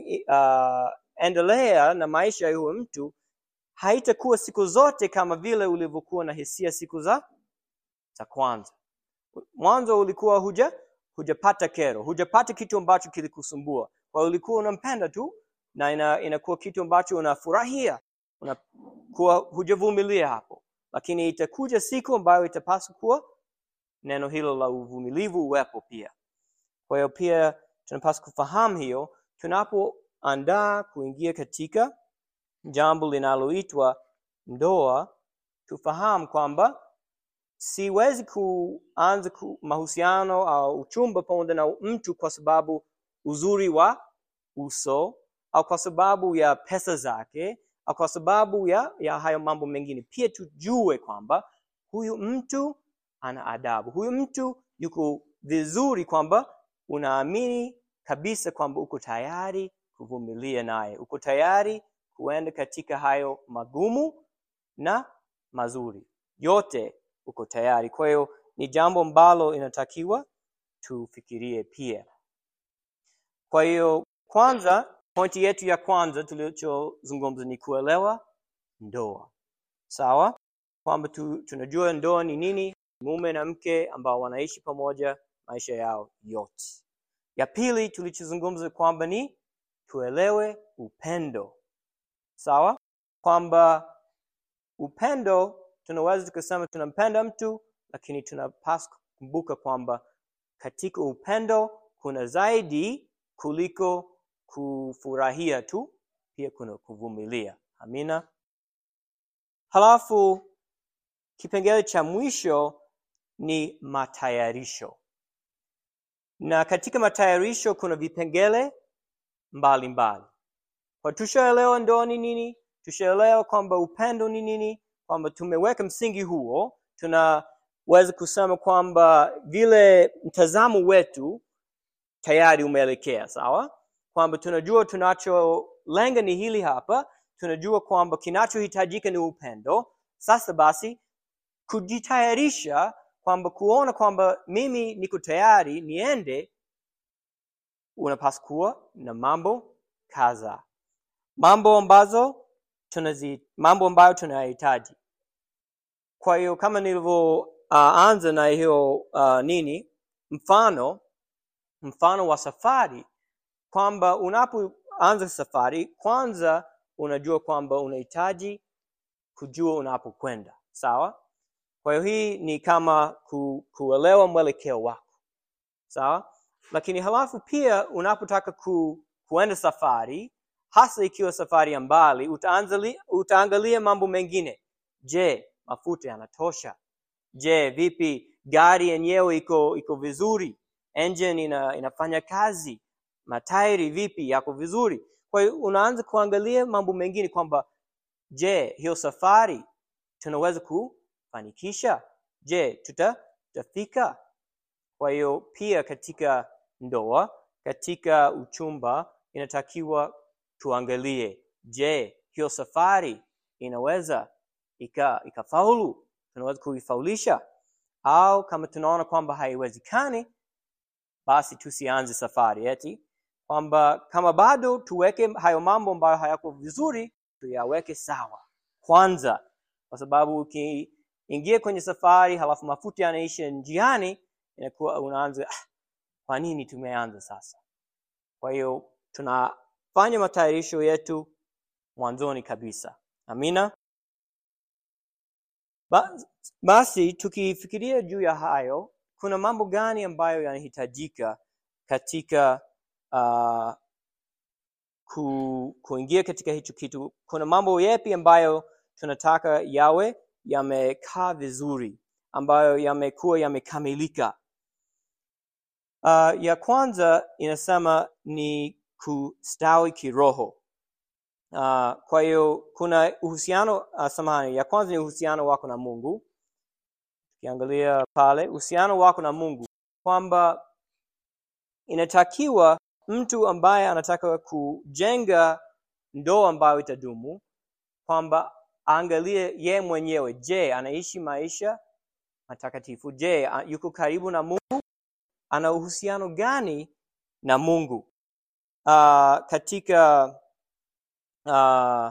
kuendelea uh, na maisha ya huyo mtu haitakuwa siku zote kama vile ulivyokuwa na hisia siku za za kwanza mwanzo ulikuwa huja hujapata kero hujapata kitu ambacho kilikusumbua kwa hiyo ulikuwa unampenda tu na ina, inakuwa kitu ambacho unafurahia unakuwa hujavumilia hapo lakini itakuja siku ambayo itapaswa kuwa neno hilo la uvumilivu uwepo pia kwa hiyo pia tunapaswa kufahamu hiyo tunapoandaa kuingia katika jambo linaloitwa ndoa tufahamu kwamba siwezi kuanza ku, mahusiano au uchumba pamoja na mtu kwa sababu uzuri wa uso au kwa sababu ya pesa zake au kwa sababu ya, ya hayo mambo mengine pia tujue kwamba huyu mtu ana adabu huyu mtu yuko vizuri kwamba unaamini kabisa kwamba uko tayari kuvumilia naye uko tayari kuenda katika hayo magumu na mazuri yote uko tayari kwa hiyo ni jambo ambalo inatakiwa tufikirie pia kwa hiyo kwanza pointi yetu ya kwanza tulichozungumza ni kuelewa ndoa sawa kwamba tu, tunajua ndoa ni nini mume na mke ambao wanaishi pamoja maisha yao yote ya pili tulichozungumza kwamba ni tuelewe upendo sawa kwamba upendo tunaweza tukasema tunampenda mtu lakini tunapaswa kukumbuka kwamba katika upendo kuna zaidi kuliko kufurahia tu pia kuna kuvumilia amina halafu kipengele cha mwisho ni matayarisho na katika matayarisho kuna vipengele mbalimbali kwa tushaelewa ndoa ni nini tushaelewa kwamba upendo ni nini kwamba tumeweka msingi huo tunaweza kusema kwamba vile mtazamo wetu tayari umeelekea sawa kwamba tunajua tunacholenga ni hili hapa tunajua kwamba kinachohitajika ni upendo sasa basi kujitayarisha kwamba kuona kwamba mimi niko tayari niende unapaswa kuwa na mambo kadhaa mambo ambazo tunazi mambo ambayo tunayahitaji kwa hiyo kama nilivyoanza uh, na hiyo uh, nini mfano mfano wa safari kwamba unapoanza safari kwanza unajua kwamba unahitaji kujua unapokwenda sawa kwa hiyo hii ni kama ku, kuelewa mwelekeo wako sawa lakini halafu pia unapotaka ku, kuenda safari hasa ikiwa safari ya mbali utaanzali, utaangalia mambo mengine je mafuta yanatosha je vipi gari yenyewe iko iko vizuri engine ina, inafanya kazi matairi vipi yako vizuri kwa hiyo unaanza kuangalia mambo mengine kwamba je hiyo safari tunaweza kufanikisha je tuta tutafika kwa hiyo pia katika ndoa katika uchumba inatakiwa tuangalie je hiyo safari inaweza ika ikafaulu tunaweza kuifaulisha au kama tunaona kwamba haiwezekani basi tusianze safari eti kwamba kama bado tuweke hayo mambo ambayo hayako vizuri tuyaweke sawa kwanza kwa sababu ukiingia kwenye safari halafu mafuta yanaisha njiani inakuwa unaanza ah, kwa nini tumeanza sasa kwa hiyo tunafanya matayarisho yetu mwanzoni kabisa amina basi tukifikiria juu ya hayo kuna mambo gani ambayo yanahitajika katika uh, ku, kuingia katika hicho kitu kuna mambo yepi ambayo tunataka yawe yamekaa vizuri, ambayo yamekuwa yamekamilika. Uh, ya kwanza inasema ni kustawi kiroho. Uh, kwa hiyo kuna uhusiano uh, samahani, ya kwanza ni uhusiano wako na Mungu. Ukiangalia pale uhusiano wako na Mungu, kwamba inatakiwa mtu ambaye anataka kujenga ndoa ambayo itadumu, kwamba aangalie ye mwenyewe, je, anaishi maisha matakatifu? Je, a- yuko karibu na Mungu? Ana uhusiano gani na Mungu? Uh, katika uh,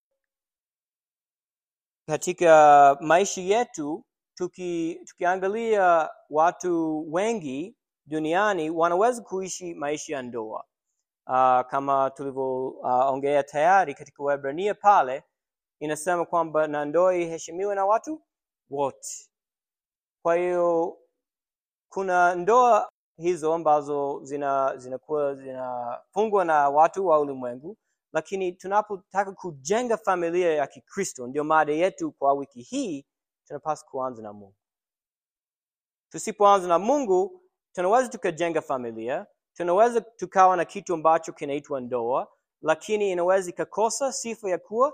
katika maisha yetu tuki, tukiangalia watu wengi duniani wanaweza kuishi maisha ya ndoa uh, kama tulivyoongea uh, tayari katika Waebrania pale inasema kwamba na ndoa iheshimiwe na watu wote. Kwa hiyo kuna ndoa hizo ambazo zina zinakuwa zinafungwa na watu wa ulimwengu, lakini tunapotaka kujenga familia ya Kikristo, ndio mada yetu kwa wiki hii, tunapaswa kuanza na Mungu. Tusipoanza na Mungu, tunaweza tukajenga familia, tunaweza tukawa na kitu ambacho kinaitwa ndoa, lakini inaweza ikakosa sifa ya kuwa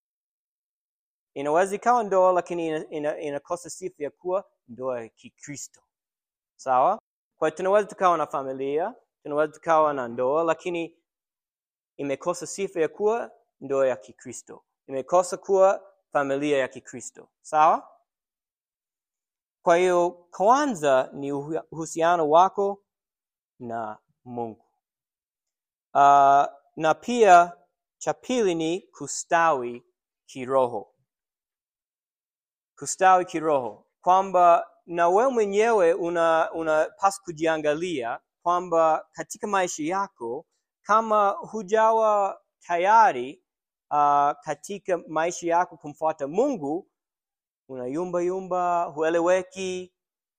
inaweza ikawa ndoa lakini ina- ina- inakosa sifa ya kuwa ndoa ya Kikristo. Sawa? Kwa hiyo tunaweza tukawa na familia, tunaweza tukawa na ndoa, lakini imekosa sifa ya kuwa ndoa ya Kikristo, imekosa kuwa familia ya Kikristo. Sawa? Kwa hiyo kwanza ni uhu- uhusiano wako na Mungu. Uh, na pia cha pili ni kustawi kiroho. Kustawi kiroho, kwamba na wewe mwenyewe una unapaswa kujiangalia kwamba katika maisha yako kama hujawa tayari uh, katika maisha yako kumfuata Mungu, unayumba yumba, hueleweki,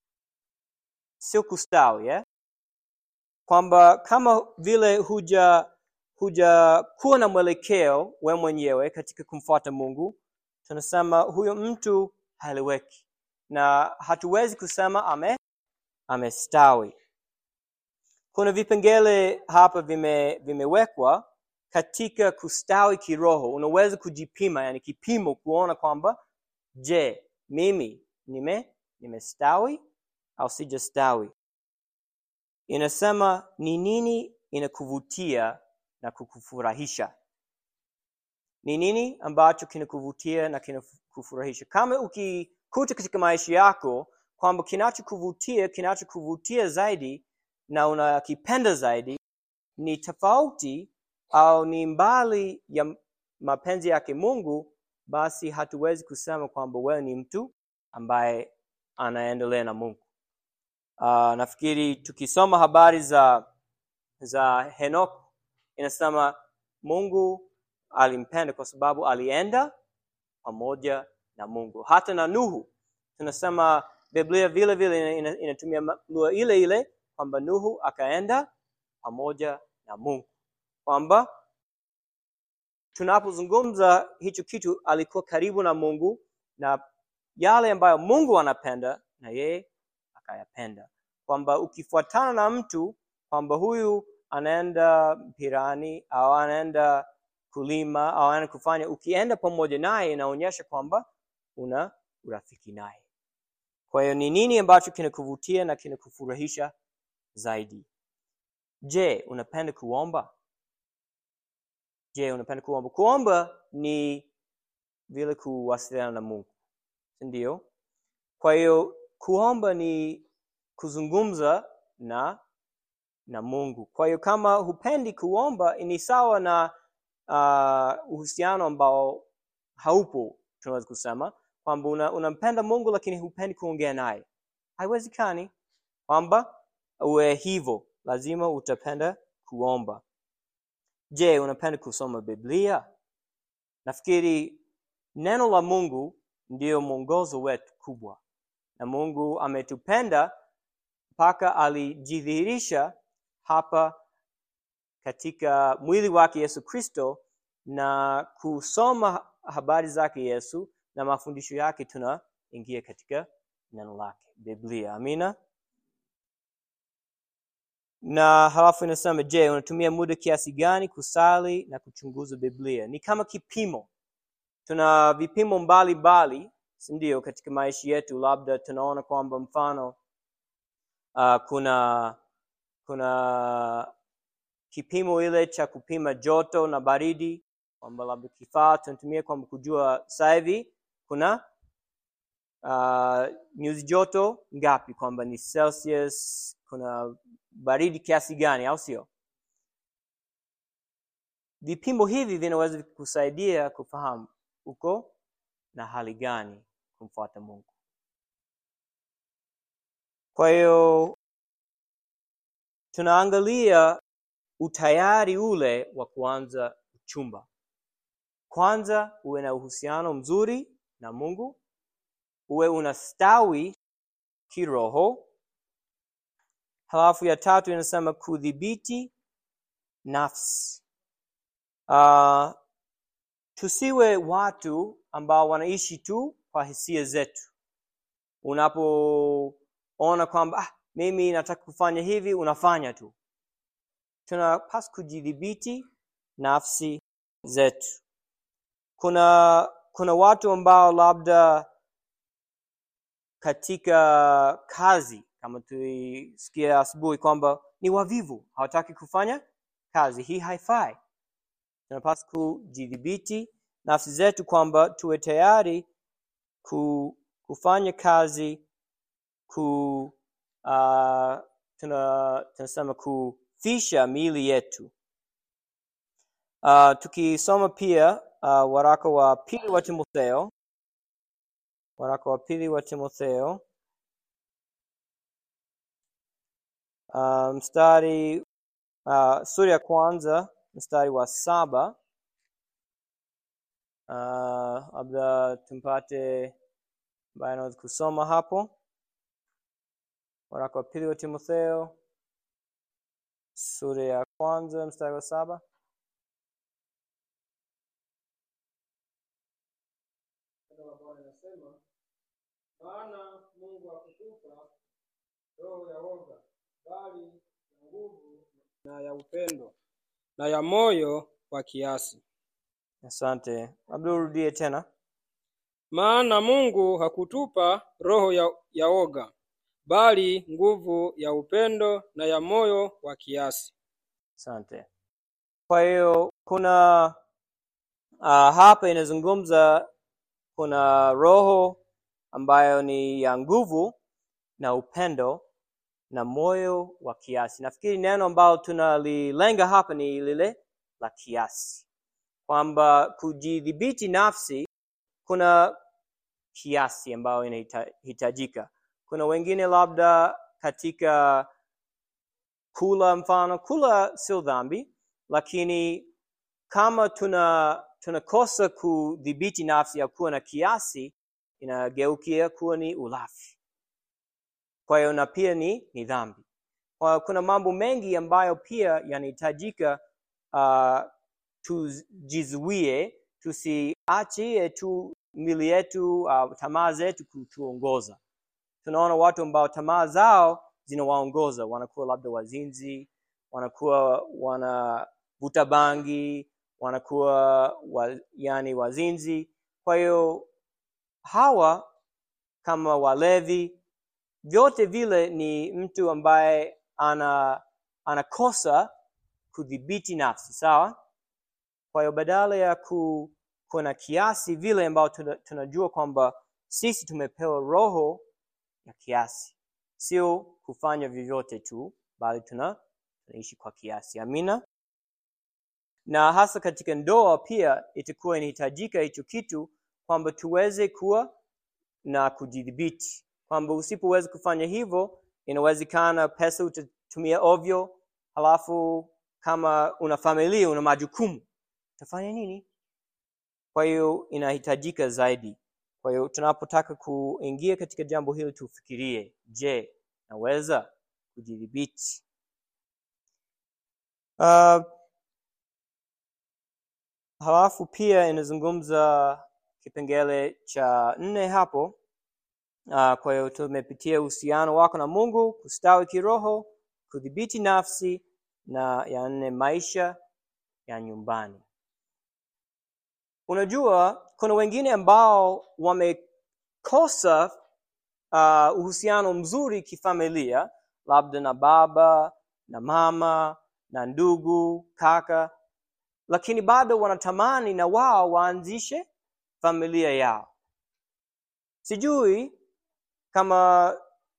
sio kustawi eh? kwamba kama vile huja huja kuwa na mwelekeo we mwenyewe katika kumfuata Mungu, tunasema huyo mtu haeleweki, na hatuwezi kusema ame amestawi. Kuna vipengele hapa vime, vimewekwa katika kustawi kiroho. Unaweza kujipima, yani kipimo, kuona kwamba je, mimi nime nimestawi au sijastawi inasema ni nini inakuvutia na kukufurahisha ni nini ambacho kinakuvutia na kinakufurahisha kama ukikuta katika maisha yako kwamba kinachokuvutia kinachokuvutia zaidi na unakipenda zaidi ni tofauti au ni mbali ya mapenzi yake mungu basi hatuwezi kusema kwamba wewe ni mtu ambaye anaendelea na mungu Uh, nafikiri tukisoma habari za za Henok inasema Mungu alimpenda kwa sababu alienda pamoja na Mungu. Hata na Nuhu tunasema Biblia vile vile ina- inatumia ma- lugha ile ile kwamba Nuhu akaenda pamoja na Mungu, kwamba tunapozungumza hicho kitu alikuwa karibu na Mungu na yale ambayo Mungu anapenda na yeye akayapenda, kwamba ukifuatana na mtu kwamba huyu anaenda mpirani au anaenda kulima au anaenda kufanya, ukienda pamoja naye inaonyesha kwamba una urafiki naye. Kwa hiyo ni nini ambacho kinakuvutia na kinakufurahisha zaidi? Je, unapenda kuomba? Je, unapenda kuomba? Kuomba ni vile kuwasiliana na Mungu, si ndio? Kwa hiyo kuomba ni kuzungumza na na Mungu. Kwa hiyo kama hupendi kuomba ni sawa na uh, uhusiano ambao haupo, tunaweza kusema kwamba una, unampenda Mungu lakini hupendi kuongea naye. Haiwezekani kwamba uwe hivyo, lazima utapenda kuomba. Je, unapenda kusoma Biblia? Nafikiri neno la Mungu ndiyo mwongozo wetu kubwa, na Mungu ametupenda mpaka alijidhihirisha hapa katika mwili wake Yesu Kristo na kusoma habari zake Yesu na mafundisho yake tunaingia katika neno lake biblia amina na halafu inasema je unatumia muda kiasi gani kusali na kuchunguza biblia ni kama kipimo tuna vipimo mbalimbali sindio katika maisha yetu labda tunaona kwamba mfano uh, kuna kuna kipimo ile cha kupima joto na baridi kwamba labda kifaa tunatumia kwamba kujua sasa hivi kuna uh, nyuzi joto ngapi kwamba ni celsius kuna baridi kiasi gani au sio vipimo hivi vinaweza kusaidia kufahamu uko na hali gani kumfuata mungu kwa hiyo tunaangalia utayari ule wa kuanza uchumba kwanza uwe na uhusiano mzuri na mungu uwe unastawi kiroho halafu ya tatu inasema kudhibiti nafsi uh, tusiwe watu ambao wanaishi tu kwa hisia zetu unapoona kwamba ah, mimi nataka kufanya hivi unafanya tu tunapaswa kujidhibiti nafsi zetu kuna kuna watu ambao labda katika kazi kama tuisikia asubuhi kwamba ni wavivu hawataki kufanya kazi hii haifai tunapaswa kujidhibiti nafsi zetu kwamba tuwe tayari ku, kufanya kazi ku uh, tuna, tunasema kufisha miili yetu uh, tukisoma pia uh, waraka wa pili wa timotheo waraka wa pili wa timotheo uh, mstari uh, sura ya kwanza mstari wa saba uh, labda tumpate ambaye anaweza kusoma hapo waraka wa pili wa timotheo sura ya kwanza mstari wa saba maana mungu hakutupa roho ya woga bali ya nguvu na ya upendo na ya moyo wa kiasi asante labda urudie tena maana mungu hakutupa roho ya, ya oga bali nguvu ya upendo na ya moyo wa kiasi asante kwa hiyo kuna uh, hapa inazungumza kuna roho ambayo ni ya nguvu na upendo na moyo wa kiasi nafikiri neno ambalo tunalilenga hapa ni lile la kiasi kwamba kujidhibiti nafsi kuna kiasi ambayo inahitajika kuna wengine labda katika kula mfano kula sio dhambi lakini kama tuna tunakosa kudhibiti nafsi ya kuwa na kiasi inageukia kuwa ni ulafi kwa hiyo na pia ni ni dhambi kwa kuna mambo mengi ambayo pia yanahitajika uh, tujizuie tusiachie tu mili yetu uh, tamaa zetu kutuongoza tunaona watu ambao tamaa zao zinawaongoza wanakuwa labda wazinzi wanakuwa wanavuta bangi wanakuwa wa, yani wazinzi kwa hiyo hawa kama walevi vyote vile ni mtu ambaye ana anakosa kudhibiti nafsi sawa kwa hiyo badala ya ku, kuna kiasi vile ambao tunajua kwamba sisi tumepewa roho ya kiasi sio kufanya vyovyote tu bali tuna tunaishi kwa kiasi amina na hasa katika ndoa pia itakuwa inahitajika hicho kitu kwamba tuweze kuwa na kujidhibiti kwamba usipoweza kufanya hivyo inawezekana pesa utatumia ovyo halafu kama una familia una majukumu utafanya nini kwa hiyo inahitajika zaidi kwa hiyo tunapotaka kuingia katika jambo hili tufikirie je naweza kujidhibiti uh, halafu pia inazungumza kipengele cha nne hapo. Uh, kwa hiyo tumepitia uhusiano wako na Mungu, kustawi kiroho, kudhibiti nafsi, na ya nne maisha ya nyumbani. Unajua, kuna wengine ambao wamekosa uh, uhusiano mzuri kifamilia, labda na baba na mama na ndugu kaka, lakini bado wanatamani na wao waanzishe familia yao. Sijui kama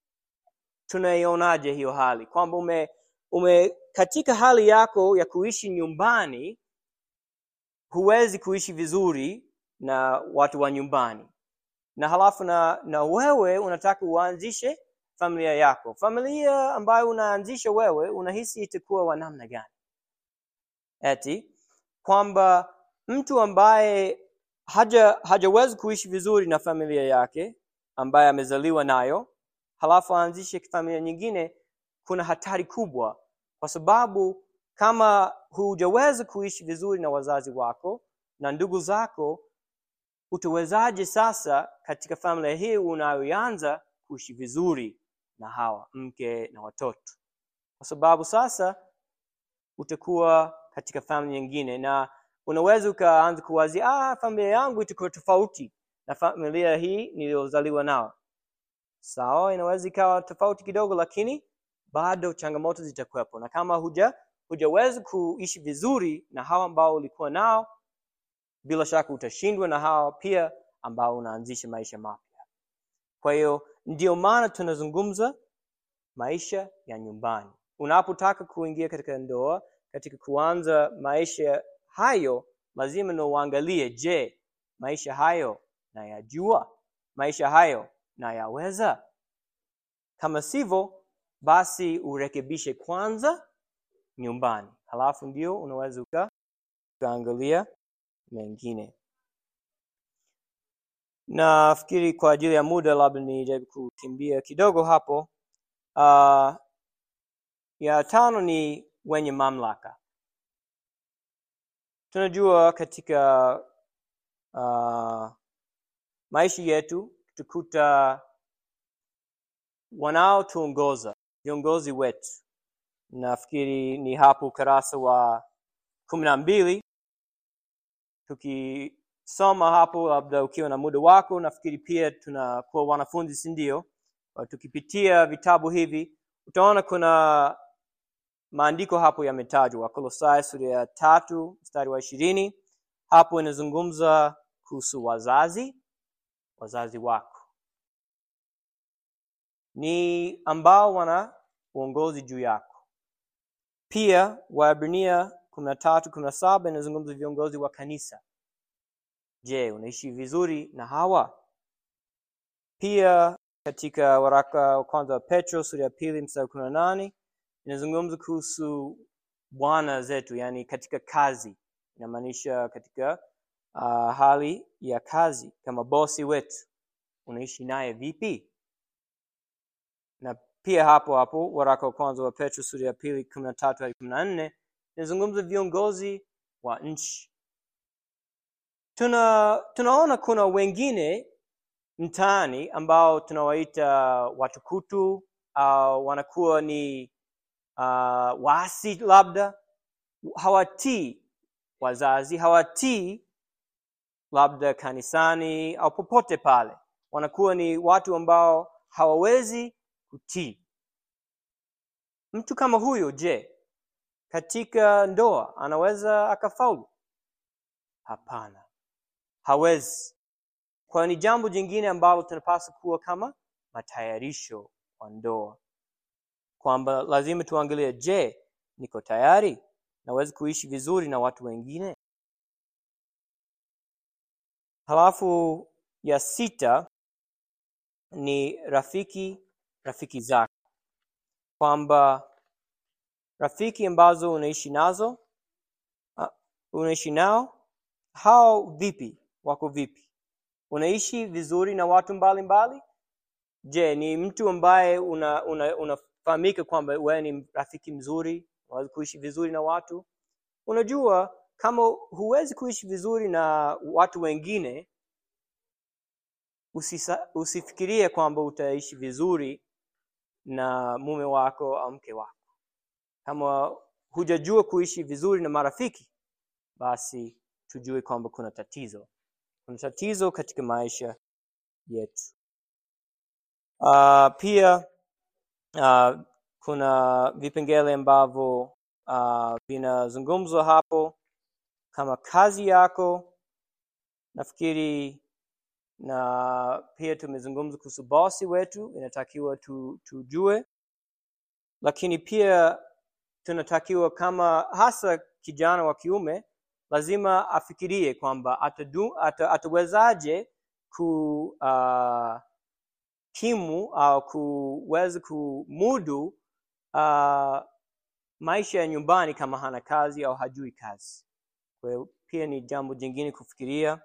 tunaionaje hiyo hali kwamba ume, ume katika hali yako ya kuishi nyumbani huwezi kuishi vizuri na watu wa nyumbani na halafu na, na wewe unataka uanzishe familia yako familia ambayo unaanzisha wewe unahisi itakuwa wa namna gani eti kwamba mtu ambaye haja hajawezi kuishi vizuri na familia yake ambaye amezaliwa nayo halafu aanzishe familia nyingine kuna hatari kubwa kwa sababu kama hujaweza kuishi vizuri na wazazi wako na ndugu zako utawezaje sasa katika familia hii unayoanza kuishi vizuri na hawa mke na watoto kwa sababu sasa utakuwa katika familia nyingine na unaweza ukaanza kuwazia ah, familia yangu itakuwa tofauti na familia hii niliyozaliwa nao sawa inaweza ikawa tofauti kidogo lakini bado changamoto zitakuwepo na kama huja hujaweza kuishi vizuri na hawa ambao ulikuwa nao bila shaka utashindwa na hawa pia ambao unaanzisha maisha mapya kwa hiyo ndio maana tunazungumza maisha ya nyumbani unapotaka kuingia katika ndoa katika kuanza maisha hayo lazima na uangalie je maisha hayo nayajua maisha hayo nayaweza kama sivyo basi urekebishe kwanza nyumbani halafu ndio unaweza uka- ukaangalia mengine nafikiri kwa ajili ya muda labda nijaribu kukimbia kidogo hapo uh, ya tano ni wenye mamlaka tunajua katika uh, maisha yetu tukuta wanaotuongoza viongozi wetu nafikiri ni hapo ukurasa wa kumi na mbili tukisoma hapo labda ukiwa na muda wako nafikiri pia tunakuwa wanafunzi si ndio Kwa tukipitia vitabu hivi utaona kuna maandiko hapo yametajwa wakolosai sura ya tatu mstari wa ishirini hapo inazungumza kuhusu wazazi wazazi wako ni ambao wana uongozi juu yako pia waebrania kumi na tatu kumi na saba inazungumza viongozi wa kanisa je unaishi vizuri na hawa pia katika waraka wa kwanza wa petro sura ya pili mstari kumi na nane inazungumza kuhusu bwana zetu yani katika kazi inamaanisha katika uh, hali ya kazi kama bosi wetu unaishi naye vipi na pia hapo hapo waraka wa kwanza wa petro sura ya pili kumi na tatu hadi kumi na nne inazungumza viongozi wa nchi tuna tunaona kuna wengine mtaani ambao tunawaita watukutu au wanakuwa ni uh, waasi labda hawatii wazazi hawatii labda kanisani au popote pale wanakuwa ni watu ambao hawawezi kutii mtu kama huyo je katika ndoa anaweza akafaulu hapana hawezi kwa ni jambo jingine ambalo tunapaswa kuwa kama matayarisho kwa ndoa kwamba lazima tuangalie je niko tayari naweza kuishi vizuri na watu wengine halafu ya sita ni rafiki rafiki zako kwamba rafiki ambazo unaishi nazo uh, unaishi nao hao vipi wako vipi unaishi vizuri na watu mbalimbali mbali? je ni mtu ambaye unafahamika una, una unafahamika kwamba wewe ni rafiki mzuri unaweza kuishi vizuri na watu unajua kama huwezi kuishi vizuri na watu wengine usisa, usifikirie kwamba utaishi vizuri na mume wako au mke wako. Kama hujajua kuishi vizuri na marafiki, basi tujue kwamba kuna tatizo, kuna tatizo katika maisha yetu. Uh, pia uh, kuna vipengele ambavyo uh, vinazungumzwa hapo kama kazi yako. Nafikiri na pia tumezungumza kuhusu bosi wetu, inatakiwa tu, tujue, lakini pia tunatakiwa kama hasa kijana wa kiume lazima afikirie kwamba atadu, ata, atawezaje ku uh, kimu au kuweza kumudu uh, maisha ya nyumbani kama hana kazi au hajui kazi. Kwa hiyo pia ni jambo jingine kufikiria,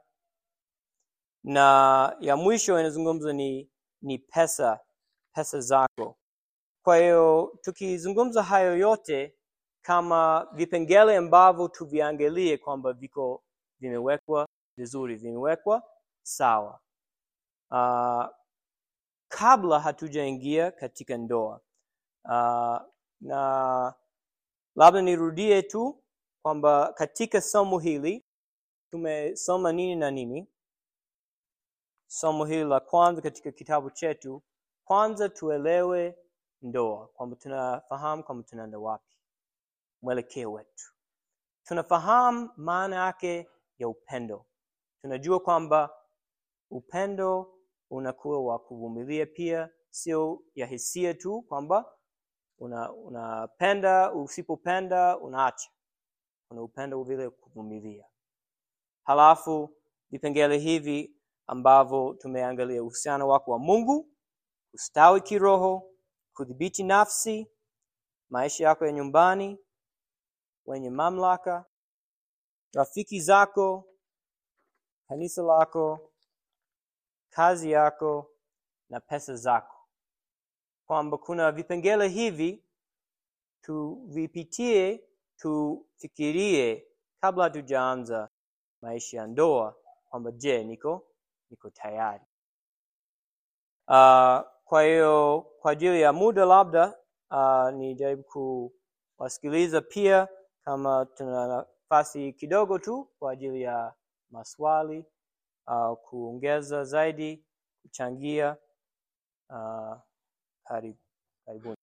na ya mwisho inazungumza ni ni pesa, pesa zako. Kwa hiyo tukizungumza hayo yote kama vipengele ambavyo tuviangalie kwamba viko vimewekwa vizuri, vimewekwa sawa uh, kabla hatujaingia katika ndoa uh, na labda nirudie tu kwamba katika somo hili tumesoma nini na nini. Somo hili la kwanza katika kitabu chetu, kwanza tuelewe ndoa, kwamba tunafahamu kwamba tunaenda wapi, mwelekeo wetu, tunafahamu maana yake ya upendo. Tunajua kwamba upendo unakuwa wa kuvumilia pia, sio ya hisia tu kwamba una unapenda usipopenda unaacha. Kuna upendo vile kuvumilia. Halafu vipengele hivi ambavyo tumeangalia uhusiano wako wa Mungu, ustawi kiroho, kudhibiti nafsi, maisha yako ya nyumbani, wenye mamlaka, rafiki zako, kanisa lako, kazi yako na pesa zako, kwamba kuna vipengele hivi tuvipitie, tufikirie kabla hatujaanza maisha ya ndoa, kwamba je, niko niko tayari. Uh, kwa hiyo kwa ajili ya muda labda uh, nijaribu kuwasikiliza pia, kama tuna nafasi kidogo tu kwa ajili ya maswali uh, kuongeza zaidi, kuchangia. Uh, karibu karibuni.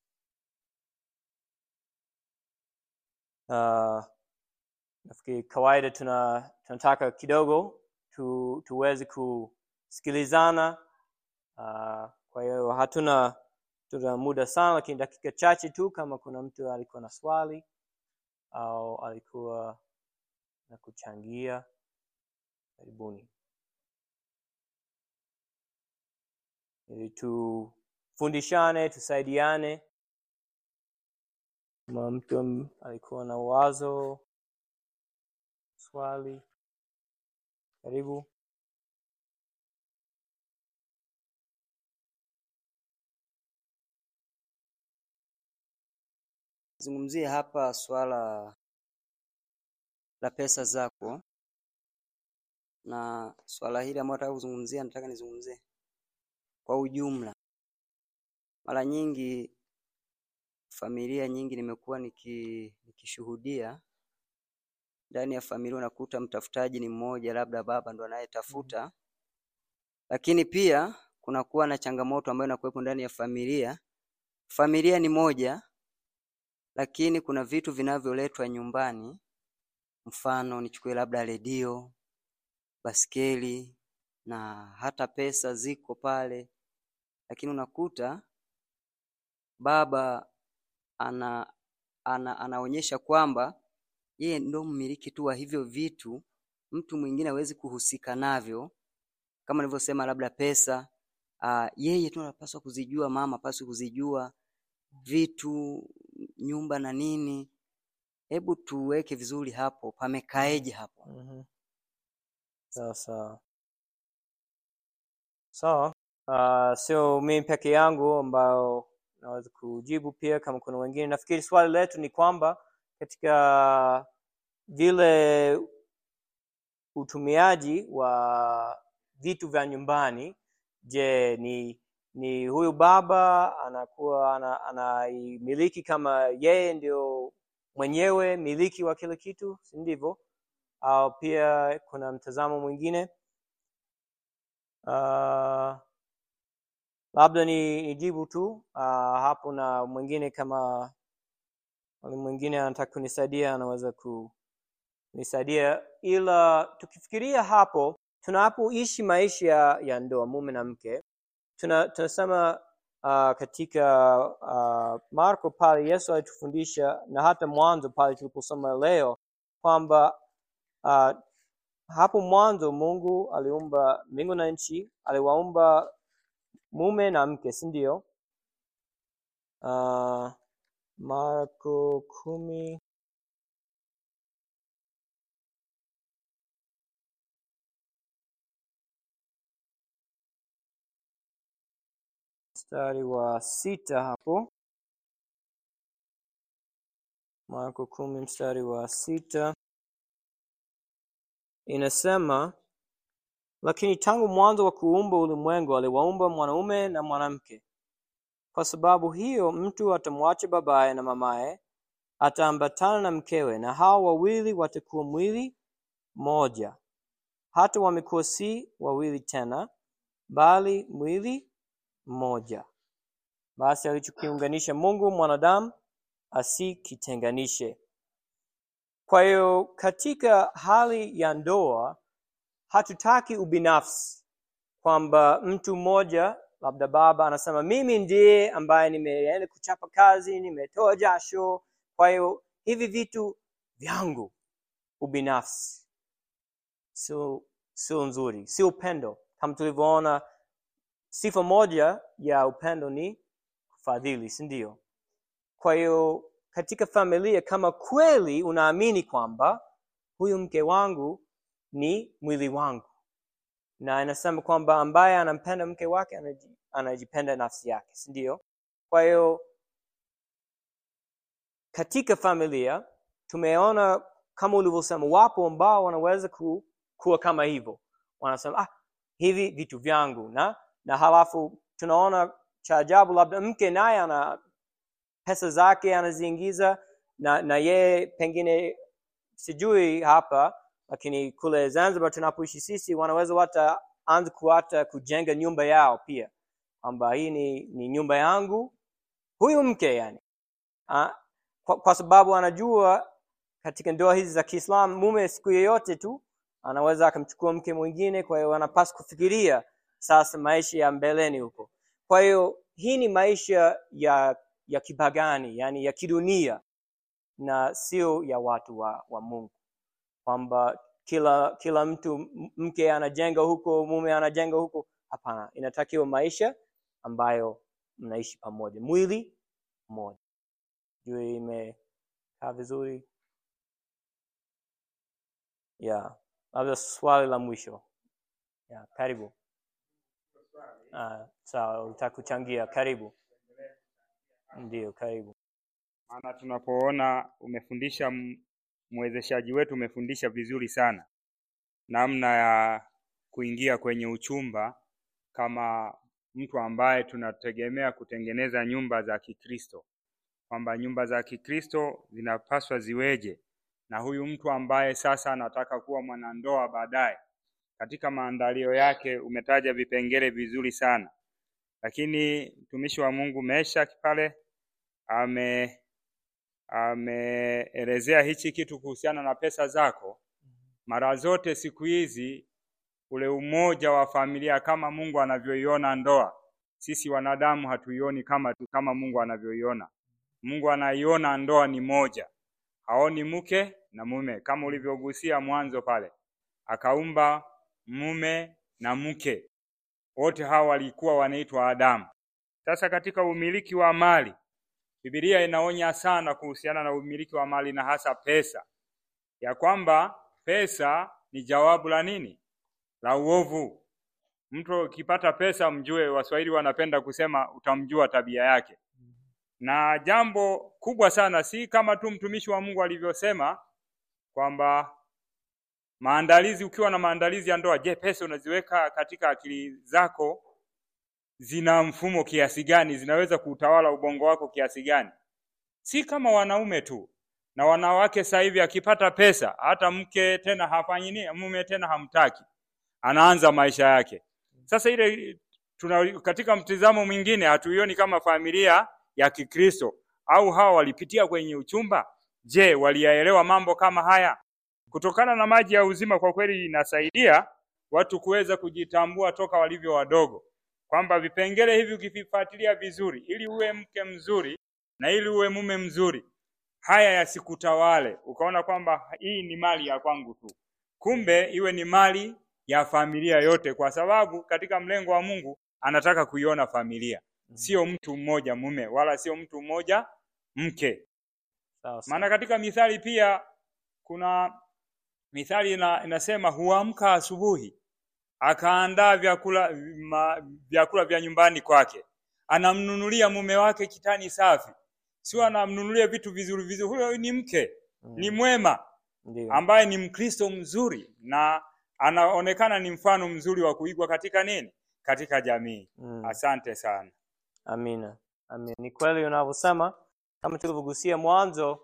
Uh, nafikiri kawaida tuna tunataka kidogo tu, tuweze kusikilizana. Uh, kwa hiyo hatuna tuna muda sana, lakini dakika chache tu, kama kuna mtu alikuwa na swali au alikuwa na kuchangia, karibuni, ili tufundishane, tusaidiane. Kama mtu am- alikuwa na wazo, swali, karibu. Zungumzie hapa swala la pesa zako, na swala hili ambalo nataka kuzungumzia, nataka nizungumzie kwa ujumla. Mara nyingi familia nyingi nimekuwa niki, nikishuhudia ndani ya familia unakuta mtafutaji ni mmoja, labda baba ndo anayetafuta, lakini pia kunakuwa na changamoto ambayo inakuwepo ndani ya familia. Familia ni moja, lakini kuna vitu vinavyoletwa nyumbani, mfano nichukue labda redio, baskeli na hata pesa ziko pale, lakini unakuta baba ana, ana anaonyesha kwamba yeye ndo mmiliki tu wa hivyo vitu, mtu mwingine hawezi kuhusika navyo. Kama nilivyosema, labda pesa uh, yeye tu anapaswa kuzijua, mama hapaswi kuzijua vitu, nyumba na nini. Hebu tuweke vizuri hapo, pamekaeje hapo? Mhm. Sawa sawa sawa. Uh, sio mimi peke yangu ambao naweza kujibu, pia kama kuna wengine. Nafikiri swali letu ni kwamba katika vile utumiaji wa vitu vya nyumbani je ni ni huyu baba anakuwa ana- anaimiliki kama yeye ndio mwenyewe miliki wa kila kitu si ndivyo au pia kuna mtazamo mwingine uh, labda ni nijibu tu uh, hapo na mwingine kama wale mwingine anataka kunisaidia anaweza kunisaidia ila tukifikiria hapo tunapoishi maisha ya, ya ndoa mume na mke tuna, tunasema uh, katika uh, marko pale yesu alitufundisha na hata mwanzo pale tuliposoma leo kwamba uh, hapo mwanzo mungu aliumba mbingu na nchi aliwaumba mume na mke si ndio uh, marko kumi mstari wa sita hapo marko kumi mstari wa sita inasema lakini tangu mwanzo wa kuumba ulimwengu aliwaumba mwanaume na mwanamke kwa sababu hiyo mtu atamwacha babaye na mamaye ataambatana na mkewe na hao wawili watakuwa mwili moja hata wamekuwa si wawili tena bali mwili mmoja basi alichokiunganisha mungu mwanadamu asikitenganishe kwa hiyo katika hali ya ndoa hatutaki ubinafsi kwamba mtu mmoja labda baba anasema mimi ndiye ambaye nimeenda kuchapa kazi nimetoa jasho kwa hiyo hivi vitu vyangu ubinafsi sio sio nzuri sio upendo kama tulivyoona sifa moja ya upendo ni kufadhili si ndio kwa hiyo katika familia kama kweli unaamini kwamba huyu mke wangu ni mwili wangu na inasema kwamba ambaye anampenda mke wake anaji- anajipenda nafsi yake si ndio kwa hiyo katika familia tumeona kama ulivyosema wapo ambao wanaweza ku, kuwa kama hivyo wanasema ah, hivi vitu vyangu na na halafu tunaona cha ajabu labda mke naye ana pesa zake anaziingiza na na yeye pengine sijui hapa lakini kule zanzibar tunapoishi sisi wanaweza wata anza kuata kujenga nyumba yao pia kwamba hii ni, ni nyumba yangu huyu mke yani Ah, kwa, kwa sababu anajua katika ndoa hizi za kiislam mume siku yoyote tu anaweza akamchukua mke mwingine kwa hiyo anapaswa kufikiria sasa maisha ya mbeleni huko kwa hiyo hii ni maisha ya ya kipagani yani ya kidunia na sio ya watu wa, wa mungu kwamba kila kila mtu m- mke anajenga huko mume anajenga huko hapana inatakiwa maisha ambayo mnaishi pamoja mwili mmoja juu imekaa vizuri yeah labda swali la mwisho yeah, karibu uh, sawa utaka kuchangia karibu ndio karibu maana tunapoona umefundisha m- mwezeshaji wetu umefundisha vizuri sana namna ya kuingia kwenye uchumba kama mtu ambaye tunategemea kutengeneza nyumba za Kikristo, kwamba nyumba za Kikristo zinapaswa ziweje, na huyu mtu ambaye sasa anataka kuwa mwanandoa baadaye, katika maandalio yake umetaja vipengele vizuri sana, lakini mtumishi wa Mungu Meshaki pale ame ameelezea hichi kitu kuhusiana na pesa zako. Mara zote siku hizi ule umoja wa familia kama Mungu anavyoiona ndoa, sisi wanadamu hatuioni kama tu kama Mungu anavyoiona. Mungu anaiona ndoa ni moja, haoni mke na mume, kama ulivyogusia mwanzo pale, akaumba mume na mke, wote hawa walikuwa wanaitwa Adamu. Sasa katika umiliki wa mali Biblia inaonya sana kuhusiana na umiliki wa mali na hasa pesa, ya kwamba pesa ni jawabu la nini? La uovu. Mtu ukipata pesa, mjue, Waswahili wanapenda kusema utamjua tabia yake. Na jambo kubwa sana, si kama tu mtumishi wa Mungu alivyosema kwamba maandalizi, ukiwa na maandalizi ya ndoa, je, pesa unaziweka katika akili zako zina mfumo kiasi gani? Zinaweza kuutawala ubongo wako kiasi gani? Si kama wanaume tu na wanawake. Sasa hivi akipata pesa, hata mke tena hafanyi nini, mume tena hamtaki, anaanza maisha yake. Sasa ile tuna, katika mtizamo mwingine hatuioni kama familia ya Kikristo au hawa walipitia kwenye uchumba. Je, waliyaelewa mambo kama haya? Kutokana na maji ya uzima, kwa kweli inasaidia watu kuweza kujitambua toka walivyo wadogo, kwamba vipengele hivi ukivifuatilia vizuri, ili uwe mke mzuri na ili uwe mume mzuri, haya yasikutawale ukaona kwamba hii ni mali ya kwangu tu, kumbe iwe ni mali ya familia yote, kwa sababu katika mlengo wa Mungu anataka kuiona familia, sio mtu mmoja mume wala sio mtu mmoja mke. Sawa sawa. Maana katika mithali pia kuna mithali ina, inasema huamka asubuhi akaandaa vyakula ma, vyakula vya nyumbani kwake, anamnunulia mume wake kitani safi, sio anamnunulia vitu vizuri vizuri. Huyo ni mke, ni mwema Ndio. ambaye ni Mkristo mzuri na anaonekana ni mfano mzuri wa kuigwa katika nini, katika jamii. Mm. Asante sana. Amina. Amina. Ni kweli unavyosema, kama tulivyogusia mwanzo,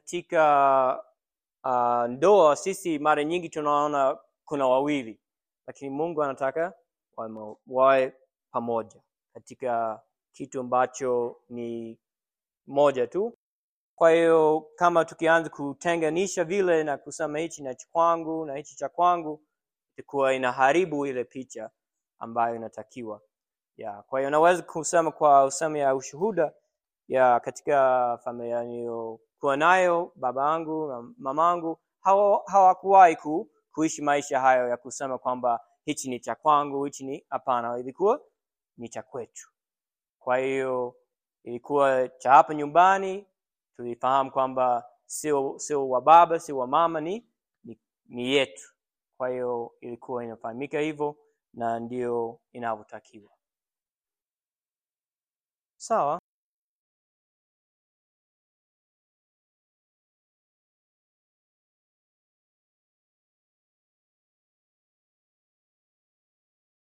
katika uh, ndoa sisi mara nyingi tunaona kuna wawili, lakini Mungu anataka wamo- wawe pamoja katika kitu ambacho ni moja tu. Kwa hiyo kama tukianza kutenganisha vile na kusema hichi na cha kwangu na hichi cha kwangu, itakuwa inaharibu ile picha ambayo inatakiwa ya kwa hiyo naweza kusema kwa usemi ya ushuhuda ya katika familia niliyokuwa nayo baba yangu na mamangu hawa- hawakuwahi ku, kuishi maisha hayo ya kusema kwamba hichi ni cha kwangu hichi ni hapana ilikuwa ni cha kwetu kwa hiyo ilikuwa cha hapa nyumbani tulifahamu kwamba sio sio wa baba sio wa mama ni, ni, ni yetu kwa hiyo ilikuwa inafahamika hivyo na ndio inavyotakiwa sawa